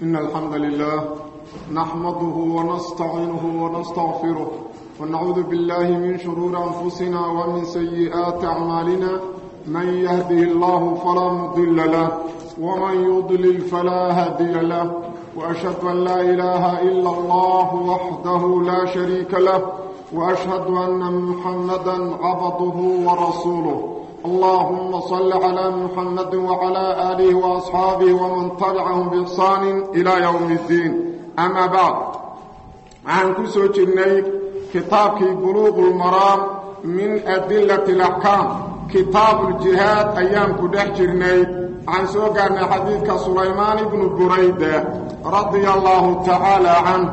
إن الحمد لله نحمده ونستعينه ونستغفره ونعوذ بالله من شرور أنفسنا ومن سيئات أعمالنا من يهده الله فلا مضل له ومن يضلل فلا هادي له وأشهد أن لا إله إلا الله وحده لا شريك له وأشهد أن محمدا عبده ورسوله اللهم صل على محمد وعلى آله وأصحابه ومن تبعهم بإحسان إلى يوم الدين أما بعد عن كسو جرني كتابك بلوغ المرام من أدلة الأحكام كتاب الجهاد أيام كدح جرني عن سوقنا حديث سليمان بن بريدة رضي الله تعالى عنه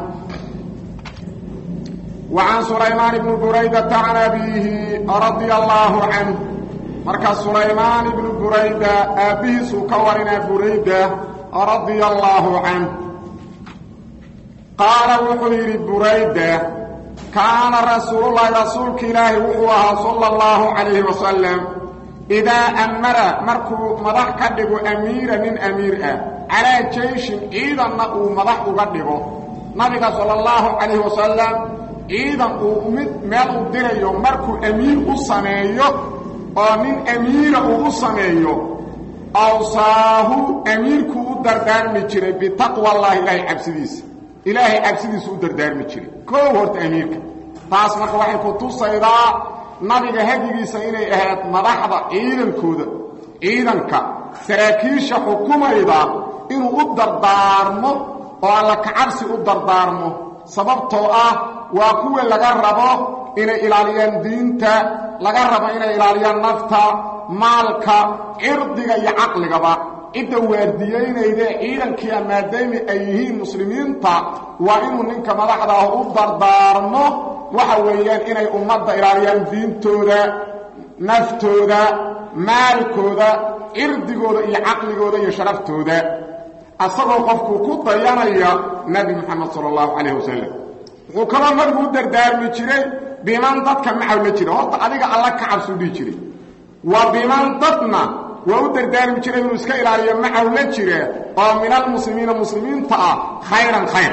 وعن سليمان بن بريدة عن أبيه رضي الله عنه marka sulaymaan ibnu burayda aabbihiisuu ka warinaa burayda radia allaahu canh qaala wuxuu yidhi burayda kaana rasuululahi rasuulka ilaahi wuxuu ahaa sala allahu calayhi wasalam idaa amara markuu madax ka dhigo amiira nin amiir ah calaa jeyshin ciidanna uu madax uga dhigo nabiga sala allahu calayhi wasalam ciidan uu mid meel u dirayo markuu amiir u sameeyo oo nin amiira uu u sameeyo awsaahu amiirkuu u dardaarmi jiray bitaqwa allahi ilaahay cabsidiisa ilaahay cabsidiisu u dardaarmi jiray koow horta amiirka taas marka waxay ku tusaydaa nabiga hadigiisa inay ahayd madaxda ciidankooda ciidanka saraakiisha xukumayda inuu u dardaarmo oo alla kacabsi u dardaarmo sababtoo ah waa kuwa laga rabo inay ilaaliyaan diinta laga rabo inay ilaaliyaan nafta maalka cirdiga iyo caqligaba cidda waardiyeynayda ciidankiia maadaama ay yihiin muslimiinta waa inuu ninka madaxda ah u dardaarmo waxa weeyaan inay ummadda ilaaliyaan diintooda naftooda maalkooda cirdigooda iyo caqligooda iyo sharaftooda asagoo qofkuu ku dayanaya nebi moxamed sala allahu calayh wasalam wuxuu kaloo nabigu u dardaarmi jiray biman dadka macaw la jira horta adiga alla ka cabsuu dhihi jiray wa biman dadna waa u dardaarmi jiray inuu iska ilaaliyo macaw la jira oo min almuslimiina muslimiinta ah khayran khayr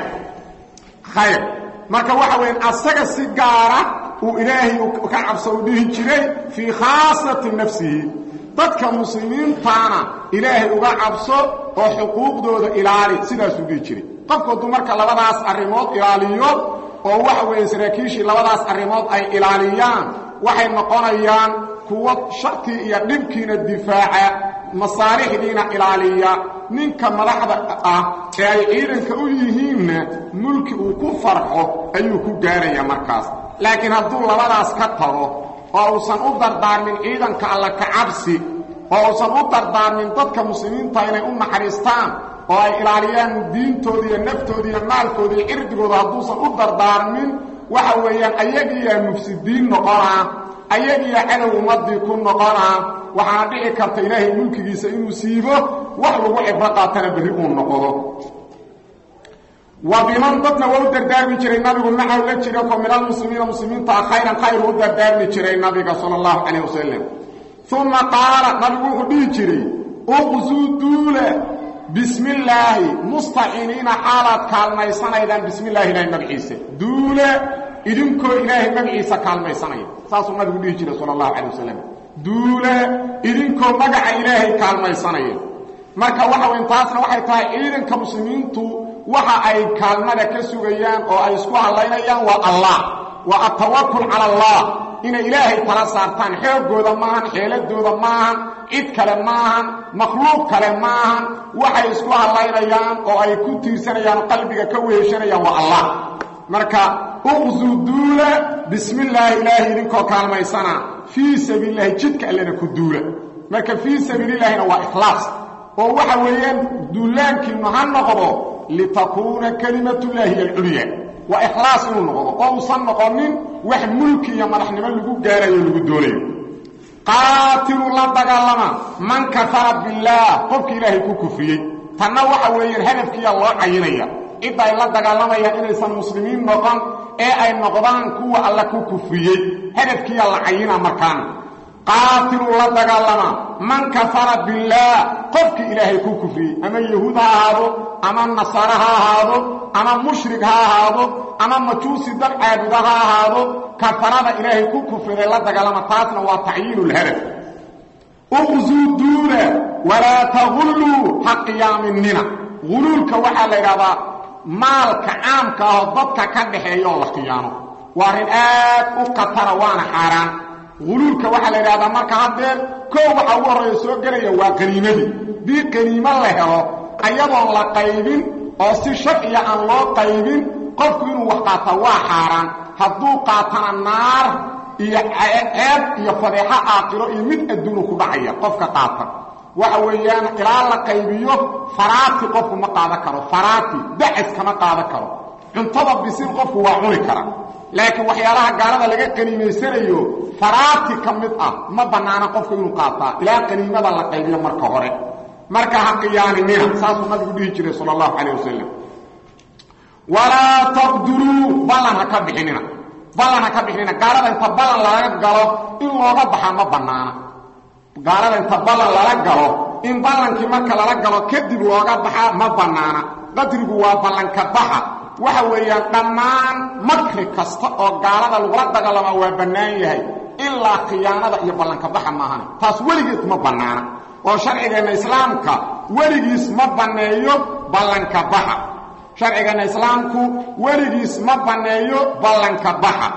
khayr marka waxa weya asaga si gaara uu ilaahay ka cabso u dhihi jiray fii khaasati nafsihi dadka muslimiintaana ilaahay uga cabso oo xuquuqdooda ilaali sidaasuu dhihi jiray qofku hadduu marka labadaas arrimood ilaaliyo oo waxa weeye saraakiishii labadaas arrimood ay ilaaliyaan waxay noqonayaan kuwo shartii iyo dhibkiina difaaca masaalixdiina ilaaliya ninka madaxda ah ee ay ciidanka u yihiinna mulki uu ku farxo ayuu ku gaarayaa markaas laakiin hadduu labadaas ka tago oo uusan u dardaarmin ciidanka alla ka cabsi oo uusan u dardaarmin dadka muslimiinta inay u naxariistaan oo ay ilaaliyaan diintooda iyo naftooda iyo maalkooda iyo cirdigooda hadduusan u dardaarmin waxa weeyaan ayagiiyaa mufsidiin noqonaa ayagiiyaa cadow ummadii ku noqonaa waxaana dhici karta ilaahay mulkigiisa inuu siibo wax lagu cibro qaatana berri uu noqdo wa biman dadna waa u dardaarmi jiray nabigu macaw la jira ko min almuslimiina muslimiintaa khayran khayr u dardaarmi jiray nabiga sala allahu calayh wasalam uma qaala nabigu wuxuu dhihi jiray uqsuu duule bismi illaahi mustaciiniina xaalaad kaalmaysanaydaan bismi illahi ilahay magaciisa duule idinkoo ilaahay magaciisa kaalmaysanaya saasuu nabigu dhihi jiray sala allahu calay wasalam duule idinkoo magaca ilaahay kaalmaysanaya marka waxa weyn taasna waxay tahay ciidanka muslimiintu waxa ay kaalmada ka sugayaan oo ay isku hallaynayaan waa allah waa atawakul cala allah inay ilaahay tala saartaan xoogooda maahan xeeladooda maahan cid kale maahan makhluuq kale maahan waxay isku hallaynayaan oo ay ku tiirsanayaan qalbiga ka weheshanayaan waa allah marka uqsuu duula bismi illaahi ilaahay idinkoo kaalmaysana fii sabiililahi jidka allena ku duula marka fii sabiililaahina waa ikhlaas oo waxa weeyaan duulaankiinnu ha noqdo litakuuna kalimatullaahi alculya waa ikhlaas inuu noqdo oo uusan noqonin wax mulki iyo madaxnimo lagu gaarayo lagu doonayo qaatiluu la dagaalama man kafara billaah qofka ilaahay ku kufriyey tanna waxa weeyaan hadafkiiya loo cayinaya cidda ay la dagaalamayaan inaysan muslimiin noqon ee ay noqdaan kuwa alla ku kufriyey hadafkiiya la cayina markaana qaatiluu la dagaalama man kafara billaah qofkii ilaahay ku kufriyey ama yahuud ha ahaado ama nasaare ha ahaado ama mushrik ha ahaado ama majuusi dad caabuda ha ahaado kafarada ilaahay ku kufriday la dagaalama taasna waa tacyiinulhadaf uqzuu duula walaa tagulluu ha qiyaaminina guluulka waxaa la yidhahdaa maalka caamka ahoo dadka ka dhaxeeya oo la khiyaano waa arrin aad u khatara waana xaaraan guluulka waxaa la yidhahdaa marka haddee koo waxa ugu horreeya soo gelaya waa qaniimadii dii qaniimo la helo ayadoon la qaybin oo si sharciya aan loo qaybin qofku inuu wax qaataa waa xaaraan hadduu qaatana naar iyo ceeb iyo fadeexo aakiro iyo mid adduunu ku dhacaya qofka qaata waxa weeyaan ilaa la qaybiyo faraati qofku ma qaadan karo faraati dacas kama qaadan karo cuntada bisil qofku waa cuni kara laakiin waxyaalaha gaalada laga qaniimaysanayo faraati ka mid ah ma bannaana qofku inuu qaataa ilaa qaniimada la qaybiyo marka hore marka ha qiyaaninina saasuu nabigu dhihi jiray sala allahu calayh wasalam walaa taqduruu ballan ha ka bixinina ballan ha ka bixinina gaalada inta ballan laga galo in looga baxaa ma bannaana gaalada inta ballan lala galo in ballankii marka lala galo kadib looga baxaa ma bannaana qadrigu waa ballanka baxa waxa weeyaan dhammaan makri kasta oo gaalada lagula dagaalama waa bannaan yahay ilaa khiyaanada iyo ballanka baxa maahane taas weligeed ma bannaana oo sharcigeenna islaamka weligiis ma banneeyo ballanka baxa sharcigeenna islaamku weligiis ma banneeyo ballanka baxa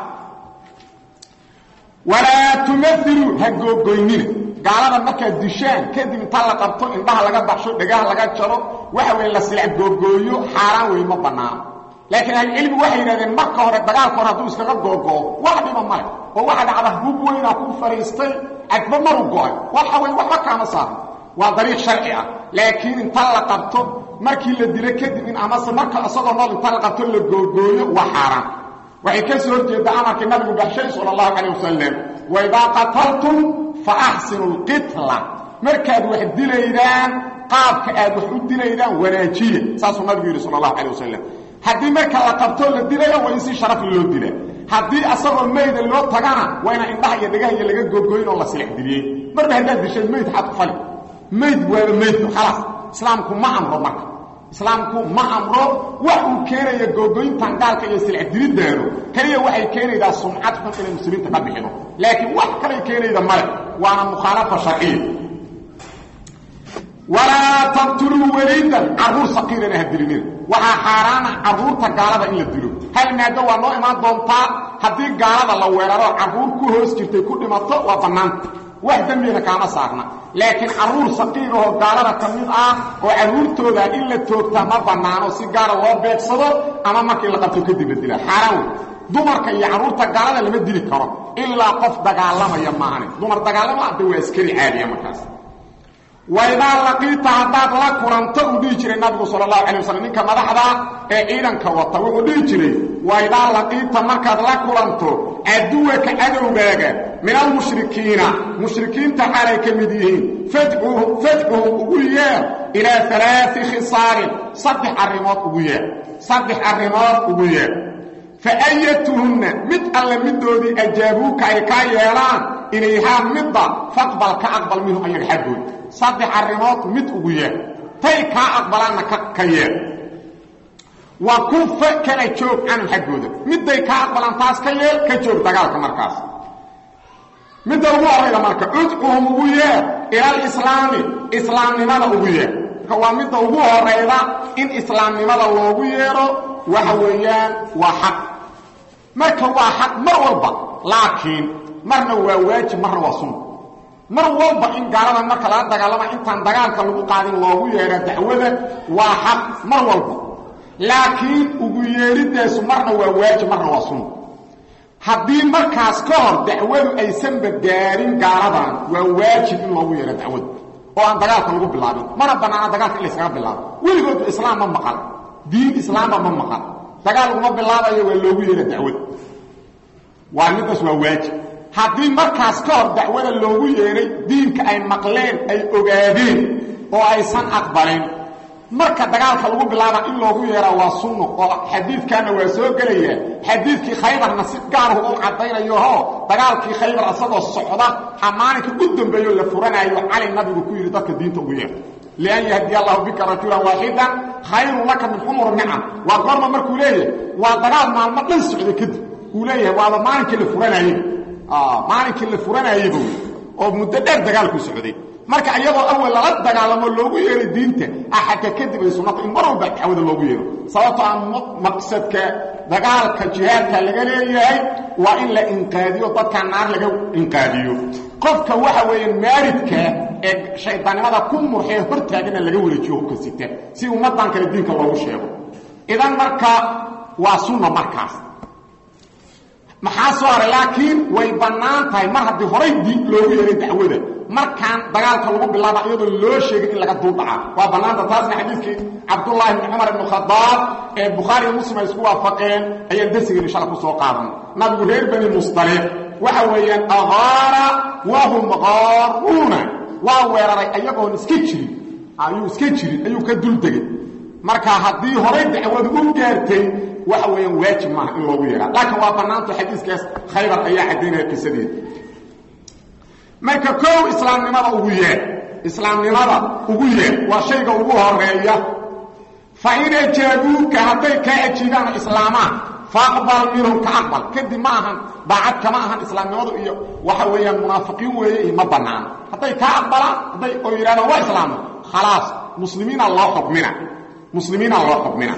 walaa tumahilu ha googoynina gaalada markaad dishaan kadib inta la qabto indhaha laga baxsho dhagaha laga jaro waxa weeye la silac googooyo xaaraan wey ma bannaano laakiin ahlucilmigu waxay yidhahdeen marka hore dagaalka hore hadduu iskaga googoo wax dhiba male oo waxa dhacda hub weynaa ku fadhiistay cadba maru go-ay waxa wey waxba kaama saarno waa dariiq sharci ah laakiin inta la qabto markii la dilo kadib in amase marka isagoo nool inta la qabto la googooyo waa xaaraan waxay ka soo horjeeddaa amarkii nabigu baxshay sala allahu calayh wasalam waidaa qataltum fa axsinu lqitla markaad wax dilaydaan qaabka aad wax u dilaydaan wanaajiya saasuu nabigu yidhi sala allahu calayh wasalam haddii marka la qabtoo la dilayo waa in si sharafli loo dila haddii asagoo mayda loo tagana waa inaa indhaha iyo dhagaha iyo laga gogoyn oo la silex diliyey marba haddaad dishay mayd xad ku fali mayd waaba maydku khalaas islaamku ma amro marka islaamku ma amro wax uu keenaya googoyntan gaalka iyo silec diliddaanu keliya waxay keenaydaa sumcad xun inay muslimiinta ka bixino laakiin wax kalay keenayda male waana mukhaalafa sharciya walaa taqtuluu weliidan carruur saqiirana ha dilinina waxaa xaaraana carruurta gaalada in la dilo hal maado waa noo imaan doontaa haddii gaalada la weeraro carruur ku hoos jirtay ku dhimato waa bannaanta wax dembina kaama saarna laakiin carruur saqiirahoo gaalada ka mid ah oo carruurtooda in la toogtaa ma bannaano si gaara loo beegsado ama markii la qabto kadib la dilaa xaaraan wey dumarka iyo carruurta gaalada lama dili karo ilaa qof dagaalamaya maahane dumar dagaalama hadda waa askari caadiya markaas waidaa laqiita haddaad la kulanto uu dhihi jiray nabigu sala allahu calay wasalam ninka madaxda ee ciidanka wata wuxuu dhihi jiray waidaa laqiita markaad la kulanto caduwaka cadowgaaga min almushrikiina mushrikiinta xaalay ka mid yihiin fadcuhu ugu yeer ilaa alaai khisaalin saddex arrimood ugu yeer saddex arrimood ugu yeer fa ayatuhunna mid alle midoodii ajaabuuka ay kaa yeelaan ilayhaa midda faqbal ka aqbal minhu ayaga xaggooda saddex arrimood mid ugu yeer tay kaa aqbalaanna ka yeer wa kufa kala joog canhum xaggooda midday kaa aqbalaan taas ka yeel ka joog dagaalka markaas midda ugu horayda marka udcuhum ugu yeer ilalislaami islaamnimada ugu yeer marka waa midda ugu horayda in islaamnimada loogu yeero waxa weeyaan waa xaq marka waa xaq mar walba laakiin marna waa waajib marna waa sunna mar walba in gaalada marka laga dagaalama intaan dagaalka lagu qaadin loogu yeera dacwada waa xaq mar walba laakiin ugu yeedhidaasu marna waa waajib marna waa sunna haddii markaas ka hor dacwadu aysanba gaarin gaaladan waa waajib in loogu yeero dacwada oo aan dagaalka lagu bilaabin mana bannaana dagaalka in layskaga bilaabo weligoodba islaam ma maqal diin islaamba ma maqal dagaal laguma bilaabayo waa loogu yeera dacwada waa middaas waa waajib haddii markaas ka hor dacwada loogu yeedhay diinka ay maqleen ay ogaadeen oo aysan aqbalin marka dagaalka lagu bilaaba in loogu yeeraa waa sunno oo xadiidkaana waa soo gelaya xadiidkii khaybarna si gaarhu u caddaynayoho dagaalkii khaybar asagoo socda a maalinka u dambeeyo la furanayo cali nabigu ku yidhi dadka diinta ugu yeer lian yahdiy allahu bika rajulan waaxidan khayrun laka min xumur nicam waa goorma markuu leeyahay waa dagaal maalmo dhan socda kadib uu leeyahay waaba maalinkii la furanayey maalinkii la furanayeyba oo muddo dheer dagaalku socday marka iyadoo awal lala dagaalamo loogu yeeray diinta axadka kadib ay sunnata in mar walba dacwada loogu yeero sababtoo aan maqsadka dagaalka jihaadka laga leeyahay waa in la inqaadiyo dadka naar laga inqaadiyo qofka waxa weeye maaridka ee shaydaannimada ku murxee hortaagana laga wareejiyo hubka sita si ummadan kale diinka loogu sheego idan marka waa sunna markaas maxaa soo haray laakiin way bannaan tahay mar haddii horay diin loogu yeeray dacwada markaan dagaalka lagu bilaaba iyadoo loo sheegay in laga duldhaca waa bannaanta taasna xadiidkii cabdullaahi bni cumar ibnu khadaab ee bukhaari iyo muslim ay isku waafaqeen ayaan darsigeenu shala ku soo qaadan nabigu reer bani mustaliq waxa weeyaan agaara wahum qaaruuna waa weeraray ayagoon iska jirin ayuu iska jirin ayuu ka duldegay marka haddii horay dacwadu u gaartay waxa weeyaan waajib maaha in loogu yeeraa laakiin waa bannaanto xadiiskaas khaybar ayaa caddaynaya qisadeeda marka kow islaamnimada ugu yeer islaamnimada ugu yeer waa shayga ugu horeeya fa in ajaabuuka hadday kaa ajiibaan islaamaan faaqbal minhum ka aqbal kadib ma ahan daacad kama ahan islaamnimadu iyo waxa weeyaan munaafiqiin weeye iyo ma banaano hadday kaa aqbalaan hadday oo yidhahdaan waa islaamna khalaas muslimiina loo xukmina muslimiina loo xukmina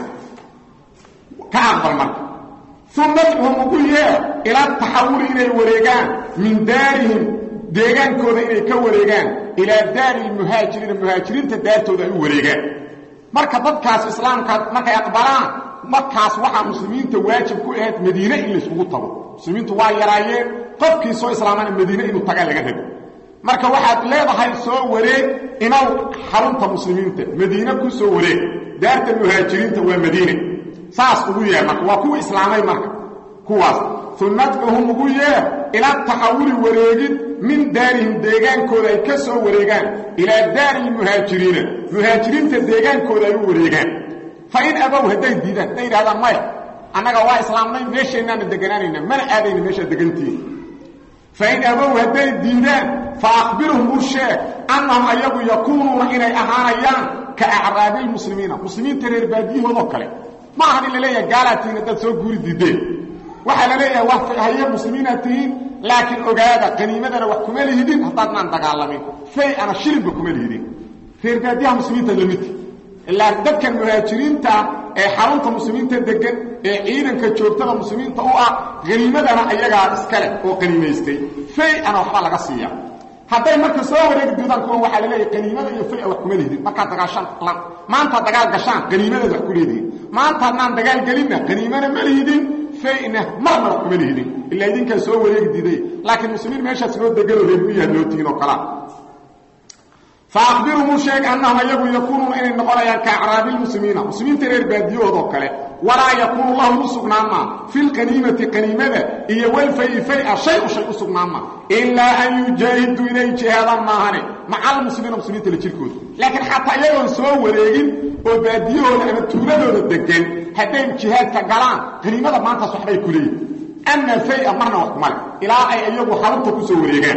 ka aqbal marka uma adcuhum ugu yeer ilaa taxawuli inay wareegaan min daarihim deegaankooda inay ka wareegaan ilaa daari lmuhaajiriina muhaajiriinta daartooda ay u wareegaan marka dadkaas islaamka markay aqbalaan markaas waxaa muslimiinta waajib ku ahayd madiine in layskugu tago muslimiintu waa yaraayeen qofkii soo islaamana madiine inuu tagaa laga rabo marka waxaad leedahay soo wareeg inaw xarunta muslimiinta madiine ku soo wareeg daarta muhaajiriinta waa madiine saas ugu yeer marka waa kuwa islaamay marka kuwaas uma adcuhum ugu yeer ilaa taxawuli wareegid min daarihim deegaankooda ay ka soo wareegaan ilaa daari lmuhaajiriina muhaajiriinta deegaankooda ay u wareegaan fa in abow hadday diidaan hadday yidhahdaan maya annaga waa islaamnay meesheennaana deganaanayna mana aadayna meeshaa degantihiin fa in abow hadday diidaan fa akhbirhum u sheeg annahum ayagu yakuunuuna inay ahaanayaan ka acraabi lmuslimiina muslimiinta reer baadiyahoodoo kale ma ahan in la leeyahay gaalaad tihiin haddaad soo guuri diideen waxaa la leeyahay wax haye muslimiinaad tihiin laakiin ogaada qaniimadana wax kuma lihidin haddaadnaan dagaalamin fay ana shilinba kuma lihidin reer baadiyaha muslimiinta lamidka ilaa dadkan muhaajiriinta ee xarunta muslimiinta degan ee ciidanka joogtada muslimiinta u ah haniimadana ayagaa iskale oo qaniimaystay fay ana waxbaa laga siiya hadday marka soo wareegi doodaan kuwan waxaa la leeyahay qaniimada iyo faya wax kuma lihidin markaad dagaashaan maantaad dagaal gashaan qaniimadaad wax ku leedihin maanta hadnaan dagaal gelinna qaniimana ma lihidin fayna marna wax kuma lihidin ilaa idinkaa soo wareegi diiday laakiin muslimiin meeshaas loo deganoo reermiyaad loo tihin oo kalaa faakbirhum u sheeg annahum ayagu yakuunuuna inay noqonayaan ka acraabi lmuslimiina muslimiinta reer baadiyahoodoo kale walaa yakuunu lahum u sugnaamaa fi lqaniimati qaniimada iyo walfayi faya shay u shay u sugnaamaa ilaa an yujaahiduu inay jihaadaan maahane maca almuslimiina muslimiinta la jirkooda laakiin xataa iyagoon soo wareegin oo baadiyahooda ama tuuladooda degan hadday jihaadka galaan qaniimada maantaas waxbay ku leeyihin ama faya marna wax kumale ilaa ay iyagu xarunta ku soo wareegaan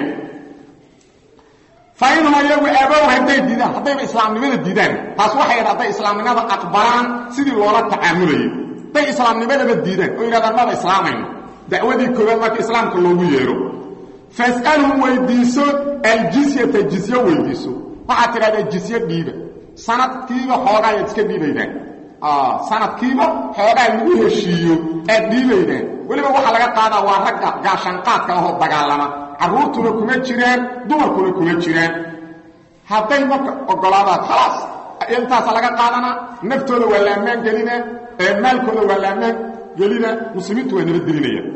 fa inhum ayagu abow hadday diidaan haddayba islaamnimada diidaan taas waxay yadha hadday islaamnimada aqbalaan sidii loola tacaamulayay hadday islaamnimadaba diidaan oo yidhahdaan maba islaamayno dacwadii koowaad marka islaamka loogu yeero fas'alhum weydiiso aljisyata jisyo weydiiso waxaad tidhahdaa jisyo dhiiba sanadkiiba xoogaa ayaad iska dhiibaydaan sanadkiiba xoogaa lagu heshiiyo aad dhiibaydaan weliba waxaa laga qaadaa waa ragga gaashaanqaadka ahoo dagaalama carruurtuna kuma jiraan dumarkuna kuma jiraan hadday marka ogolaadaan khalaas intaasa laga qaadanaa naftooda waa la ammaan gelina maalkooda waa la ammaan gelina muslimiintu waa nabadgelinayaan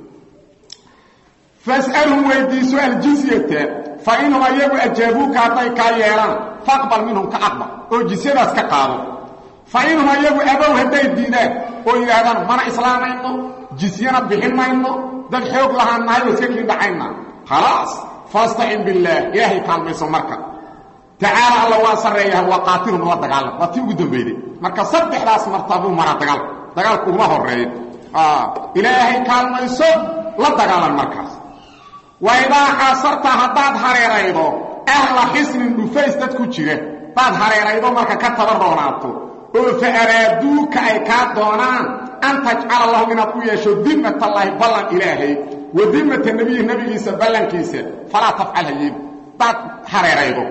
fas'alhum weydiiso aljizyata fa inhum ayagu ajaabuuka hadday kaa yeelaan faqbal minhum ka aqbal oo jisyadaas ka qaado fa inhum ayagu abow hadday diidaan oo yidhaahdaan mana islaamayno jisyana bixin mayno dad xoog lahaan nahay oo iska kii dhacayna khalaas faastacin billaah ilaahay kaalmayso marka tacaala alla waa sarreeyaha waa qaatilhum la dagaalam waa tii ugu dambeyday marka saddexdaas martabuu maraa dagaal dagaalku uma horeeyo ilaahay kaalmayso la dagaalan markaas wa idaa xaasarta haddaad hareeraydo ahla xisnin dhufays dad ku jira hadaad hareeraydo marka ka taba roonaato oo fa araaduuka ay kaa doonaan an tajcala lahum inaad u yeesho dimmatallaahi ballan ilaahay wa dimmata nebiyi nebigiisa ballankiisa falaa tafcal hayeeni hadaad hareeraydo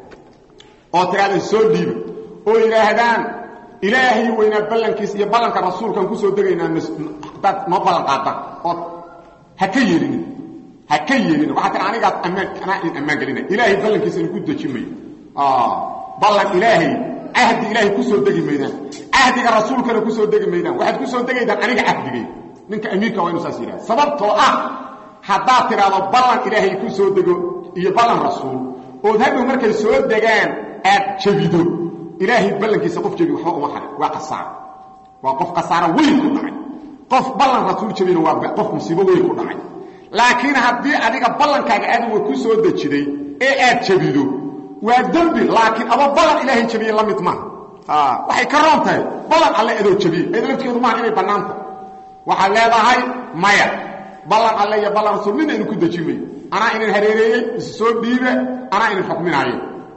oo tidhahda soo dhiiba oo yidhaahdaan ilaahay weynaa ballankiisa iyo ballanka rasuulkaan kusoo degaynaa hadaad noo ballan qaadaan ood ha ka yeelinin ha ka yeelin waxaa tia anigaas ammaan anaa in ammaan gelina ilaahay ballankiisana ku deji mayo ballan ilaahay cahdi ilaahay kusoo degi maydaan cahdiga rasuulkana kusoo degi maydaan waxaad kusoo degaydaan aniga cahdigay ninka amiirka waa inu saas yidhaha sababtoo ah haddaad tidhaahdo ballan ilaahay kusoo dego iyo ballan rasuul ood hadhow markay soo degaan aad jabido ilaahay ballankiisa qof jabi waxba uma harin waa kasaaro waa qof kasaaro weyn ku dhacay qof ballan rasuul jabina waa qof musiibo weyn ku dhacay laakiin haddii adiga ballankaaga adowa ku soo dejiday ee aad jabido waa dembi laakiin aba ballan ilaahay jabiye la mid maaha waxay ka roon tahay ballan alle adoo jabiye ayada laftigeedu maaha inay bannaanta waxaad leedahay maya ballan alle iyo ballan rasuul midna inu ku deji mayo anaa inin hareereeyey is soo dhiibe anaa inin xukminaayo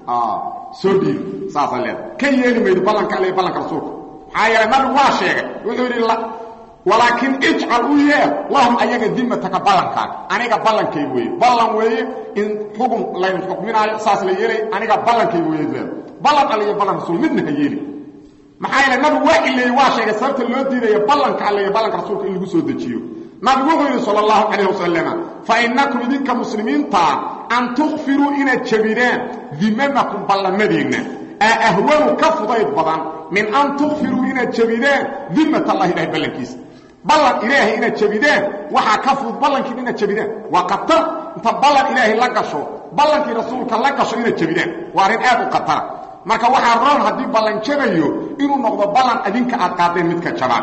soo dhiibe saasaa leedahay ka yeeli maydo ballanka alle iyo ballanka rasuulka maxaa yeelay nabigu waa sheegay wuxuu yidhi walaakiin ijcal u yeel lahum ayaga dimataka ballankaaga aniga ballankayg weeye ballan weeye in xukun laydin xukminaayo saas la yeelay aniga ballankayg weeye leeda ballan alle iyo ballan rasuul midna ha yeeli maxaa yeele nabigu waa ileeyey waa sheegay sababta loo diidaya ballanka alle iyo ballanka rasuulka in lagu soo dejiyo nabigu wuxuu yidhi sala allahu calayh wasalama fa innakum idinka muslimiintaa an tukfiruu inaad jabidaan dimamakum ballamadiinna aa ahwanu ka fudayd badan min an tukfiruu inaad jabidaan dimat allahi ilahay ballankiisa ballan ilaahay inaad jabidaan waxaa ka fudud ballankiina inaad jabidaan waa qatar inta ballan ilaahay la gasho ballankii rasuulka la gasho inaad jabidaan waa arrin aad u qatara marka waxaa roon haddii ballan jabayo inuu noqdo ballan adinka aad qaadeen midka jabaan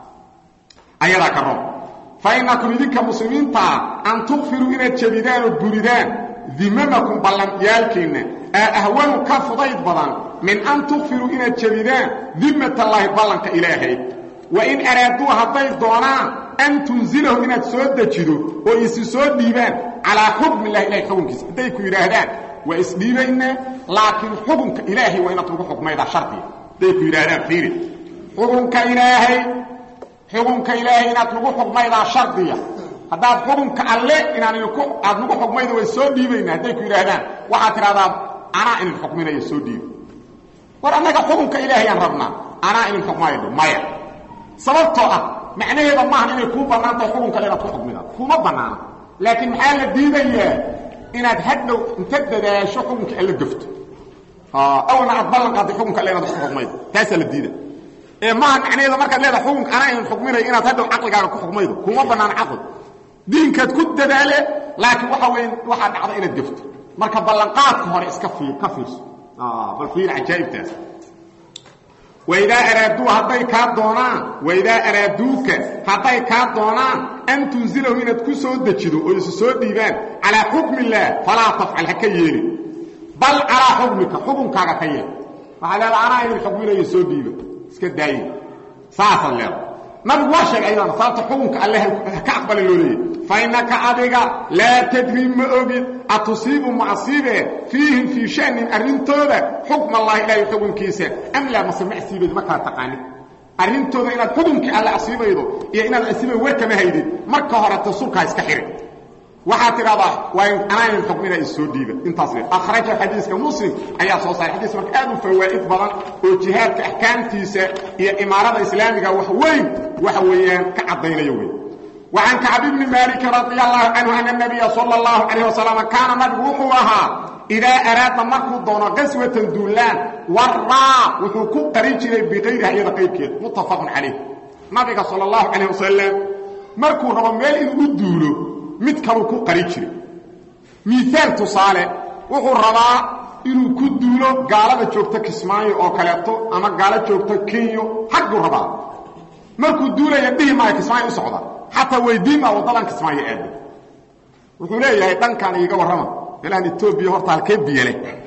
ayadaa ka roon fa innakum idinka muslimiintaa an tukfiruu inaad jabidaan oo buridaan dimamakum ballaniyaalkiinna aa ahwanu ka fudayd badan min an tukfiruu inaad jabidaan dimmatallaahi ballanka ilaahay wain araaduu hadday doonaan an tunzilahu inaad soo dejido oo isi soo dhiibaan calaa xukmi illahi ilahay xukunkiisa hadday ku yidhaahdaan waa isdhiibaynaa laakiin xukunka ilaahay waa inaad lagu xukmaydaa shardiga hadday ku yidhaahdaan fiiri xukunka ilaahay xukunka ilaahay inaad lagu xukmaydaa shardiya haddaad xukunka alle inaan idinku aad lagu xukmayda way soo dhiibaynaa hadday ku yidhaahdaan waxaad tidhahdaa anaa inin xukminayo soo dhiiba war annaga xukunka ilaahayaan rabnaa anaa inin xukmaydo maya sababtoo ah macnaheeda maahan inay kuu bannaan tahay xukunka le inaad ku xukmida kuma bannaana laakiin maxaa la diidayaa inaad hadhow inta dadaasho xukunka alla gafto awalna aad ballan qaadday xukunka alle inaad ku xukmaydo taasaa la diida ee maaha macnaheeda markaad leedahay xukunka anaa inan xukminayo inaad hadhow caqligaaga ku xukmaydo kuma bannaan caqli diinkaad ku dadaale laakiin waxa weya waxaa dhacda inaad gafto marka ballanqaadka hore iska fiir ka fiirso bal fiir cajaa'ibtaas waidaa araaduu hadday kaa doonaan waidaa araaduuka hadday kaa doonaan an tunzilahu inaad ku soo dejido oo isu soo dhiibaan calaa xukmi illaah falaa tafcal ha ka yeelin bal calaa xukmika xukunkaaga ka yeel waxaa leeda anaa idin xukminayo soo dhiiba iska daaye saasaad leeda nabigu waa sheegay ayadana sababta xukunka alle ka aqbala loo leeyay fa innaka adiga laa tadri ma ogid atusiibu ma asiibee fiihim fii shanin arrintooda xukm allahi ilaahay xukunkiisa am laa mase ma asiibayd ma kala taqaanin arrintooda inaad xukunkii alle asiibaydo iyo inaad asiibay war kama haydid marka horeta sulkaa iska xirin waxaad tidhahdaa waa anaa inin xukmina isoo dhiiba intaas le akhraja xadiiska muslim ayaa soo saaray xadiis marka aad u fawaa'id badan oo jihaadka axkaamtiisa iyo imaarada islaamiga wax weyn waxa weeyaan ka caddaynayo wey وعن كعب بن مالك رضي الله عنه أن النبي صلى الله عليه وسلم كان مدبوحها إذا أراد مركو دون قسوة دولان وراء وحكو قريجي بغيرها إذا قيبك متفق عليه نبي صلى الله عليه وسلم مركو رمال إذا دولو متكرو كو قريجي مثال تصالح وحو الرضاء inuu ku duulo gaalada joogta kismaayo oo kaleeto ama gaalo joogta kenyo xaggu rabaa markuu duulaya dhihi maayo kismaayo u socda xataa weydiin maa waddadan kismaayo aada wuxuu leeyahay dhankan iiga warrama meelahan etoobiya horta halkee biyale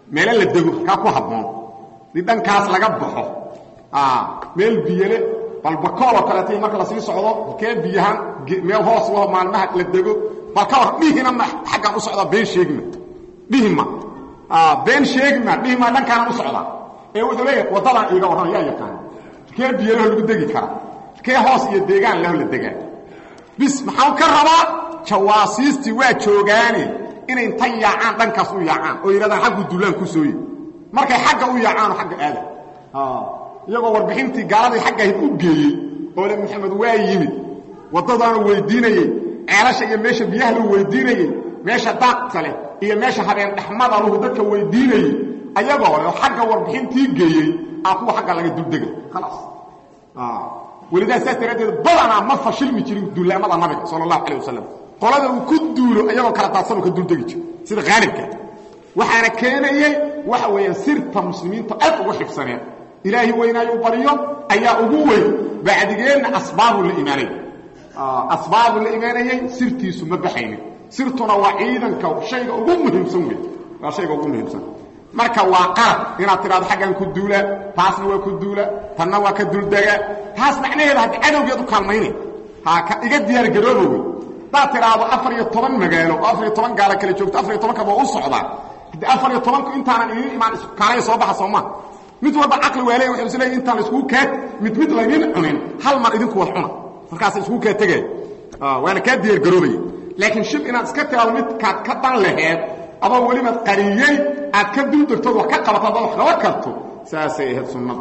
meelo la dego kaa ku habboon di dhankaas laga baxo meel biyale bal bakool oo kaleeta marka lasii socdo kee biyahaan meel hoos laho maalmaha la dego bal ka war dhihina ma xaggaan u socdaa been sheegima dhihima been sheegima dhihima dhankaanan u socdaa ee wuxuu leeyahay waddadaan iiga warran yaa yaqaan kee biyalaho lagu degi karaa kee hoos iyo deegaan laho la degaa bis maxaan ka rabaa jawaasiistii waa joogaane inay inta yaacaan dhankaas u yaacaan oo yidhahdaan xaggu duulaan ku sooye markay xagga u yaacaanoo xagga aada iyagoo warbixintii gaaladii xagga ahayd u geeyey oo le maxamed waa yimid waddadaanu weydiinayey ceelasha iyo meesha biyaha lagu weydiinayey meesha daaqta leh iyo meesha habeen dhexmada lahu dadka weydiinayey ayagoo le xagga warbixintii geeyey aa kuwa xagga laga duldegay khalaas welidaa saas daraaddeed badanaa ma fashilmi jirin duulaamada nabiga sala allahu calah wasalam qolada uu ku duulo ayagoo kala daadsanoo ka duldegi jiro sida khaalibka waxaana keenayey waxa weeyaan sirta muslimiinta aad ugu xifsaneen ilaahi weynaayuu baryo ayaa ugu weyn bacdigeenna asbaabuu la imaanayay asbaabuu la imaanayey sirtiisu ma baxaynin sirtuna waa ciidanka shayga ugu muhiimsan wey waa shayga ugu muhiimsan marka waa qalab inaad tidhahdo xaggan ku duula taasna waa ku duula tanna waa ka duldega taas macnaheeda haddi cadowgeed u kaalmaynay ha iga diyaargarooba wey hadaad tidhaahdo afar iyo toban magaalo oo afar iyo toban gaalo kale joogto afar iyo tobankaba u socdaa haddii afar iyo tobanku intaanan idiin imaan kaalaya soo baxa soo maa mid walba caqli waa leey waxay is leeyihin intaan laiskugu kaa mid mid laydin cunin hal mar idinku wad cuna markaasa iskugu kaa tegaya waana kaa diyaargaroobaya laakiin shib inaad iska tiraado midkaad ka dan laheed adoo welibaad qariyey aad ka duldegtood wax ka qabato adaad wax qaban karto saasay ahayd sunnada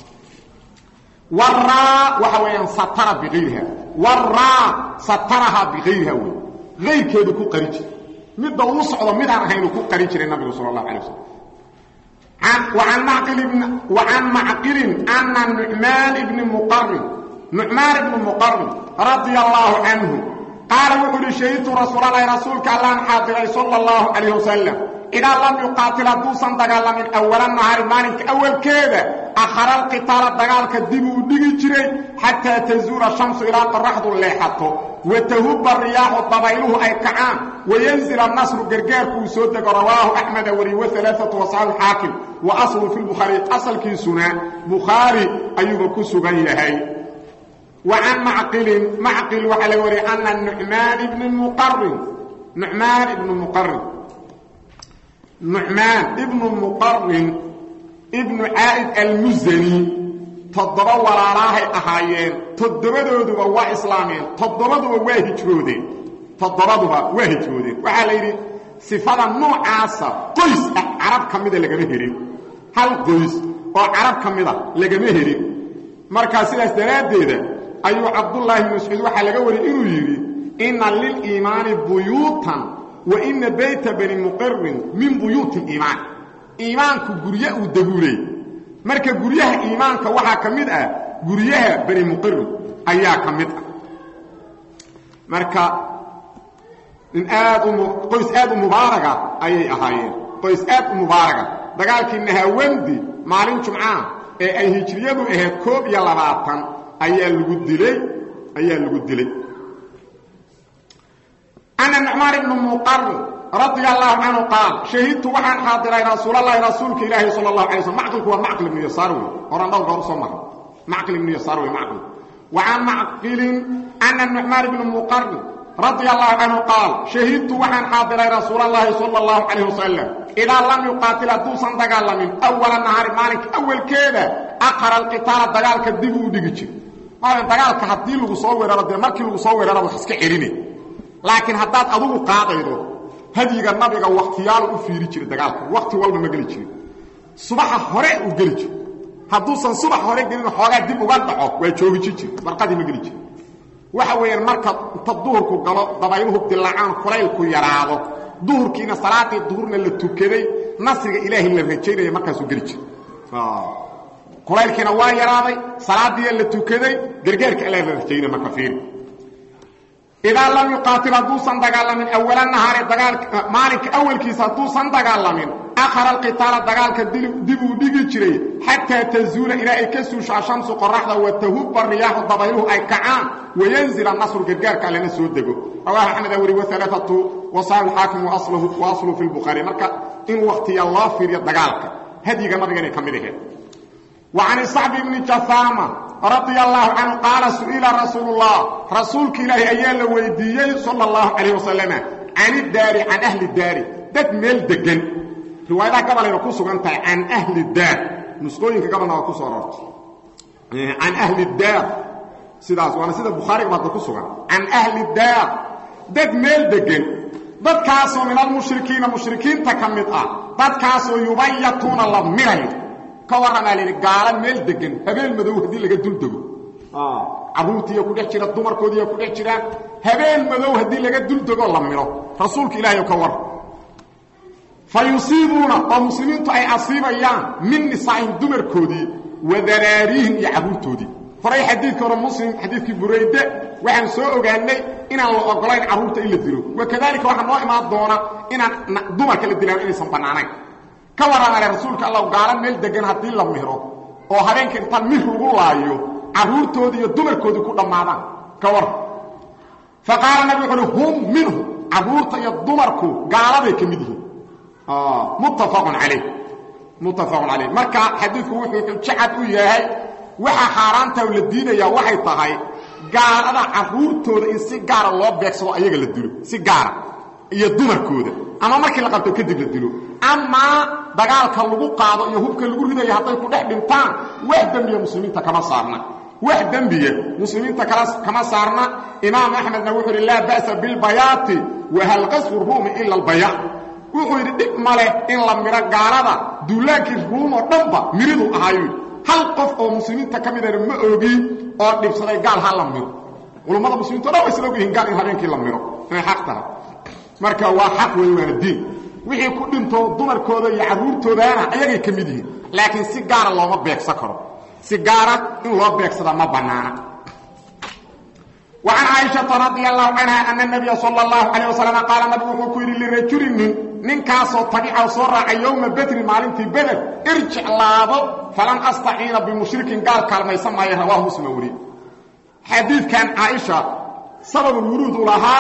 waraa waxa weeyaan satara biayriha waraa satarahaa biayriha wey ayrkeedu ku qari jira midda uu socdo midaan ahaynuu ku qari jiray nabigu sal اlahu alay waslm وعن معقل أن نعمان بن مقرن نعمان بن مقرن رضي الله عنه قال وحل شهدت رسول الله رسولك الله حاضر صلى الله عليه وسلم إذا لم يقاتل دوسا دقال من أول النهار مالك أول كذا أخر القتال دقال كدبو دقي جري حتى تزور الشمس إلى قرحض الليحة وتهب الرياح الضبيله أي كعام وينزل النصر قرقار كوسود رواه أحمد وري وثلاثة وصحاب الحاكم وأصل في البخاري أصل كي سنة بخاري أيوب كسبان يهي وعن معقل معقل وعلى وري أن النعمان بن المقرن نعمان بن المقرن نعمان ابن المقرن ابن عائد المزني تضرب وراراهي أهايين تضربدوduba waa islaameen toddobaduba waa hijroodeen toddobaduba waa hijroodeen waxaa la yidhi sifada noocaasa qoys ah carab ka mida lagama helin hal qoys oo carab ka mida lagama helin markaa sidaas daraaddeeda ayuu cabdullaahi bn mascuud waxaa laga wariyay inuu yidhi inna liliimaani buyuutan wa ina bayta bani muqarin min buyuuti liimaan iimaanku gurye uu daguuley marka guryaha iimaanka waxaa ka mid ah guryaha bani muqarin ayaa ka mid ah marka in aad qoys aad u mubaaraga ayay ahaayeen qoys aad u mubaaraga dagaalkii nahaawandi maalin jumcaha ee ay hijriyadu ahayd koob iyo labaatan ayaa lagu dilay ayaa lagu dilay ana nucmaan ibnu muqarin radia allahu canhu qaal shahidtu waxaan xaadiray rasuulalahi rasuulka ilaahi sal اlahu alay slm macqilku waa macqil ibnu yasaar wey horaan dhowr goor soo mara macqil ibnu yasaar wey macqil wa can macqilin ana nucmaan ibnu muqarin radia allahu canhu qaal shahidtu waxaan xaadiray rasuulalahi sala اllahu calayh wasalam idaa lam yuqaatil hadduusan dagaalamin awala nahaari maalinka awalkeeda aqara alqitaala dagaalka dib uu dhigi jir maalin dagaalka haddii lagu soo weeraro dee markii lagu soo weeraraba wax iska celinay laakiin haddaad adugu qaadaydo hadyiga nabiga wakhtiyaalu u fiiri jiray dagaalka wakhti walba ma geli jirin subaxa hore uu geli jiro hadduusan subax hore gelin xoogaa dib uga dhaco waa joogiji jir barqadii ma geli jiri waxa weeyaan marka inta duhurku galo dabayluhu dilaacaan kulaylku yaraado duhurkiina salaadii duhurna la tukaday nasriga ilaahay la rajaynaya markaasuu geli jira kulaylkiina waa yaraaday salaadiia la tukaday gargaarka alla la rajaynaya marka fiiri idaa lam yuqaatil hadduusan dagaalamin awala nahaari dagaalka maalinka awalkiisa hadduusan dagaalamin akhara alqitaala dagaalka dib uu dhigi jiray xataa tazuula ilaa ay ka suusho ashamsu qoraxda wa tahubba riyaaxu dabayluhu ay kacaan wayanzil anasru gargaarka allana soo dego rawaahu axmed awri waalaatu wasaabi xaakim wa asluhu fi lbukhaari marka in waktiya loo fiiriyo dagaalka hadyiga nabiga inay ka mid aheed wa can sacbi bni jahaama radia allahu canhu qaala su'ila rasuulu llah rasuulka ilaahi ayaa la weydiiyey sala allahu calayh wasalama can iddaari can ahli daari dad meel degan riwaayadaha gabalayna ku sugan tahay can ahli daar nusqooyinka gabalna waa ku soo arortay can ahli daar sidaas waana sida bukhaariga baadda ku sugan can ahli daar dad meel degan dadkaasoo min almushrikiina mushrikiinta ka mid ah dadkaasoo yubayatuuna la mirayo ka warramaa layidhi gaala meel degan habeen madow haddii laga dul dego carruurtiiya ku dhex jira dumarkoodiiya ku dhex jiraan habeen madow haddii laga dul degoo la miro rasuulka ilaahay ka war fa yusiibuuna oo muslimiintu ay asiibayaan min nisaa'ihim dumarkoodii wa daraariihim iyo carruurtoodii horay xadiidka hore muslim xadiidkii burayde waxaan soo ogaanay inaan la ogolayn carruurta in la dilo wakadalika waxaa noo imaan doona inaan dumarka la dilaan inaysan bannaanayn ka warramale rasuulka allah gaala meel degan haddii la miro oo habeenka intaan mir lagu laayo carruurtoodii iyo dumarkoodii ku dhammaadaan ka war fa qaala nabi wuxu uhi hum minhu carruurta iyo dumarku gaaladay ka mid yihiin muttafaqun calayh muttafaqun calayh marka xadiidku wuxuu xujacad u yahay waxa xaaraanta la diidayaa waxay tahay gaalada carruurtooda in si gaara loo beegsado ayaga la dilo si gaara iyo dumarkooda ama markii la qabto kadib la dilo amaa dagaalka lagu qaado iyo hubka lagu ridayo hadday ku dhex dhintaan wax dembiya muslimiinta kama saarna wax dembiya muslimiinta kama saarna imaam axmedna wuxuu yidhi laa ba'sa bilbayaati wahal qasfu ruumi ila albayaan wuxuu yidhi dhib ma leh in la miro gaalada duulaankii ruum oo dhanba miridu ahaayu hal qof oo muslimiinta ka midana ma ogi oo dhibsaday gaal ha la miro culummada muslimiinto dhan way isla og yihiin gaal in habeenkii la miro inay xaq tahay marka waa xaq wey waana diin wixii ku dhinto dumarkooda iyo carruurtoodaana ayagay ka mid yihiin laakiin si gaara looma beegsan karo si gaara in loo beegsada ma bannaana وعن عائشة رضي الله عنها أن النبي صلى الله عليه وسلم قال نبي وحكو يري لرجل من ننكاسو طبيعة صورة يوم بدر مالنتي بدر ارجع لابو فلن أستعين بمشرك قال كلمة يسمى رواه مسلم وري حديث كان عائشة سبب الورود لها